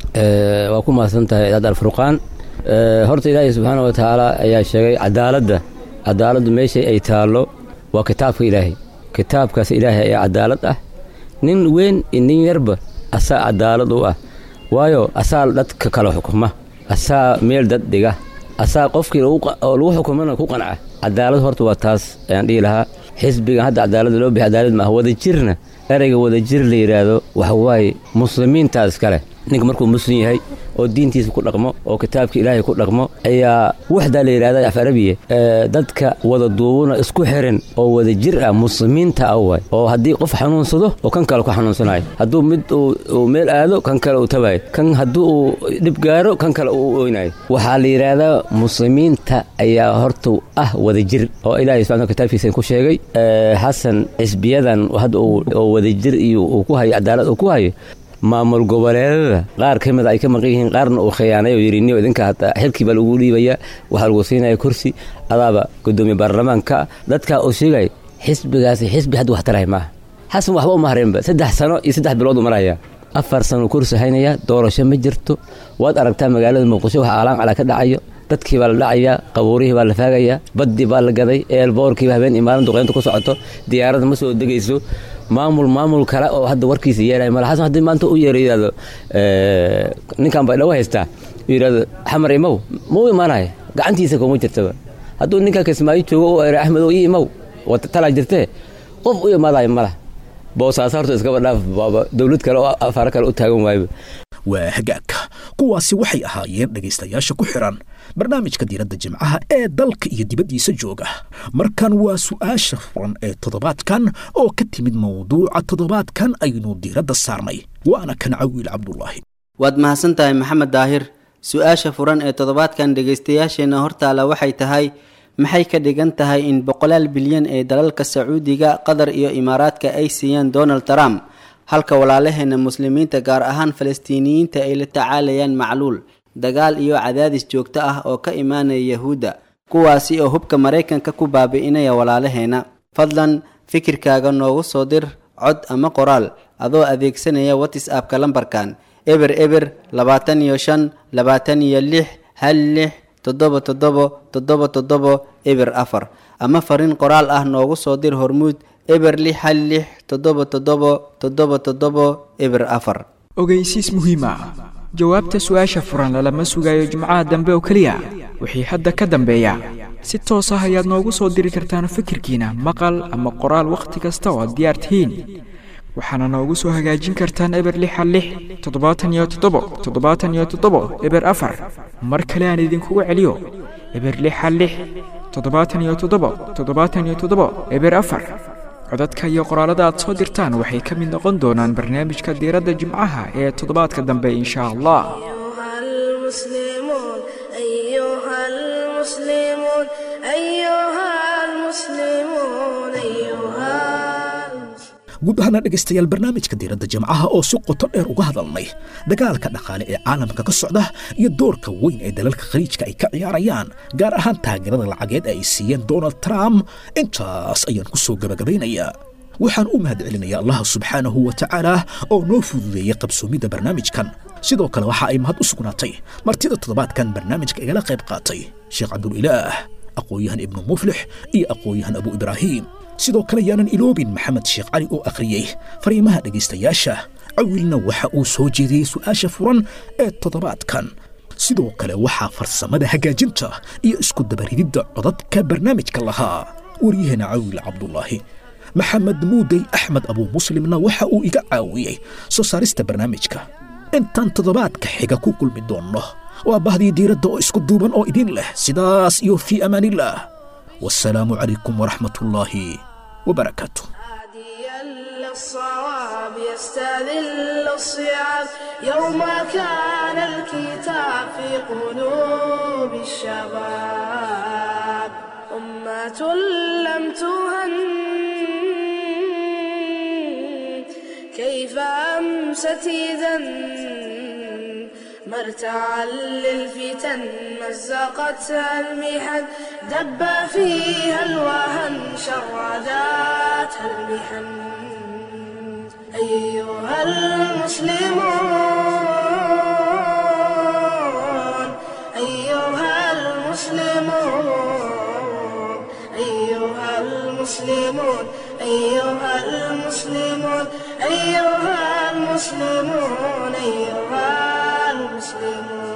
waa ku mahadsan tahay idaad alfurqaan horta ilaahay subxaana wa tacaala ayaa sheegay cadaaladda cadaaladdu meeshay ay taallo waa kitaabka ilaahay kitaabkaas ilaahay ayaa cadaalad ah nin weyn iyo nin yarba asaa cadaalad u ah waayo asaa dadka kala xukuma asaa meel dad dhiga asaa qofkii oo lagu xukumana ku qanca cadaalad horta waa taas ayaan dhihi lahaa xisbigan hadda cadaalada loo bixiy cadaalad maaha wadajirna ereyga wadajir la yidhaahdo waxa waaye muslimiintaas kale ninka markuu muslim yahay oo diintiisa ku dhaqmo oo kitaabka ilaahay ku dhaqmo ayaa waxdaa la yidhahda af arabiya dadka wada duubuna isku xiran oo wada jir ah muslimiinta ah waay oo haddii qof xanuunsado oo kan kale ku xanuunsanayo hadduu mid uu meel aado kan kale uu tabayo kan hadduu uu dhib gaaro kan kale uu oynayo waxaa la yidhaahdaa muslimiinta ayaa horta ah wada jir oo ilaahay subxana kitaabkiisa ku sheegay xasan xisbiyadan hadda oo wadajir iyo uu ku hayo cadaalad uu ku hayo maamul goboleedada qaar ka mid ay ka maqan yihiin qaarna uu khiyaanay oo yidhi niyo idinka hataa xilkii baa lagu dhiibaya waxaa lagu siinaya kursi adaaba gudoomiye baarlamaanka dadkaa uu sheegay xisbigaasi xisbi hadda wax tarahay maaha xasan waxba uma hareenba saddex sano iyo saddex bilood u maraya afar sano kursi haynaya doorasho ma jirto waad aragtaa magaalada muqdisho waxa aalaan calaa ka dhacayo dadkii baa la dhacayaa qabuurihii baa la faagayaa baddii baa la gaday eelboorkiiba habeen iyo maalin duqeynta ku socoto diyaaradda ma soo degayso maamul maamul kale oo hadda warkiisa yeelaya mala xasan haddii maanta u yeero yidhahdo ninkan baa dhawo haystaa yidhahdo xamar imow ma u imaanaya gacantiisa kuma jirtaba hadduu ninka kismaayo joogo u era axmedow ii imow talaa jirtee qof u imaadayo malah boosaas horta iskaba dhaaf baaba dowlad kale oo afaaro kale u taagan waayba waa hagaagka kuwaasi waxay ahaayeen dhegaystayaasha ku xiran barnaamijka diiradda jimcaha ee dalka iyo dibaddiisa jooga markan waa su'aasha furan ee toddobaadkan oo ka timid mawduuca toddobaadkan aynu diiradda saarnay waana kan cawiil cabdulaahi waad mahadsan tahay maxamed daahir su-aasha furan ee toddobaadkan dhegaystayaasheenna hortaala waxay tahay maxay ka dhigan tahay in boqolaal bilyan ee dalalka sacuudiga qatar iyo imaaraadka ay siiyaan donald trump halka walaalaheena muslimiinta gaar ahaan falastiiniyiinta ay la tacaalayaan macluul dagaal iyo cadaadis joogto ah oo ka imaanaya yahuudda kuwaasi oo hubka maraykanka ku baabi'inaya walaalaheena fadlan fikirkaaga noogu soo dir cod ama qoraal adoo adeegsanaya whatsappka lambarkan eber eber labaatan iyo shan labaatan iyo lix hal lix toddoba toddobo toddoba toddobo eber afar ama fariin qoraal ah noogu soo dir hormuud eber lix hal lix toddoba toddobo toddoba toddobo eber afar ogeysiis muhiim ah jawaabta su-aasha furan lalama sugayo jimcaha dambe oo keliya wixii hadda ka dambeeya si toos ah ayaad noogu soo diri kartaan fikirkiina maqal ama qoraal wakhti kasta oo aad diyaar tihiin waxaana noogu soo hagaajin kartaan eber lixa lix toddobaatan iyo toddobo toddobaatan iyo toddobo eber afar mar kale aan idinkugu celiyo eber lixa lix toddobaatan iyo toddobo toddobaatan iyo toddobo eber afar codadka iyo qoraalada aad soo dirtaan waxay ka mid noqon doonaan barnaamijka diiradda jimcaha ee toddobaadka dambe insha allah المسلمون أيها المسلمون أيها المسلمون أيها guud ahaana dhegaystayaal barnaamijka diiradda jimcaha oo si qoto dheer uga hadalnay dagaalka dhaqaale ee caalamka ka socda iyo doorka weyn ee dalalka khaliijka ay ka ciyaarayaan gaar ahaan taageerada lacageed ee ay siiyeen donald trump intaas ayaan ku soo gabagabaynayaa waxaan u mahad celinayaa allah subxaanahu wa tacaala oo noo fududeeyey qabsoomidda barnaamijkan sidoo kale waxa ay mahad u sugnaatay martida toddobaadkan barnaamijka igala qayb qaatay sheekh cabdulilaah aqoon-yahan ibnu muflix iyo aqoon-yahan abu ibraahiim sidoo kale yaanan iloobin maxamed sheekh cali oo akhriyey fariimaha dhegaystayaasha cawilna waxa uu soo jeediyey su'aasha furan ee toddobaadkan sidoo kale waxaa farsamada hagaajinta iyo isku dabarididda codadka barnaamijka lahaa waryaheena cawil cabdulaahi maxamed muudey axmed abuu muslimna waxa uu iga caawiyey soo saarista barnaamijka intaan toddobaadka xiga ku kulmi doonno waa bahdii diiradda oo isku duuban oo idin leh sidaas iyo fii amaanillaah wasalaamu calaykum waraxmat ullaahi وبركاته للصواب يستذل الصيام يوم كان الكتاب في قلوب الشباب أمة لم تهن كيف أمست إذا مرتعا للفتن مزقتها المحن دب فيها الوهن شرداتها المحن أيها المسلمون أيها المسلمون أيها المسلمون أيها المسلمون أيها المسلمون أيها المسلمون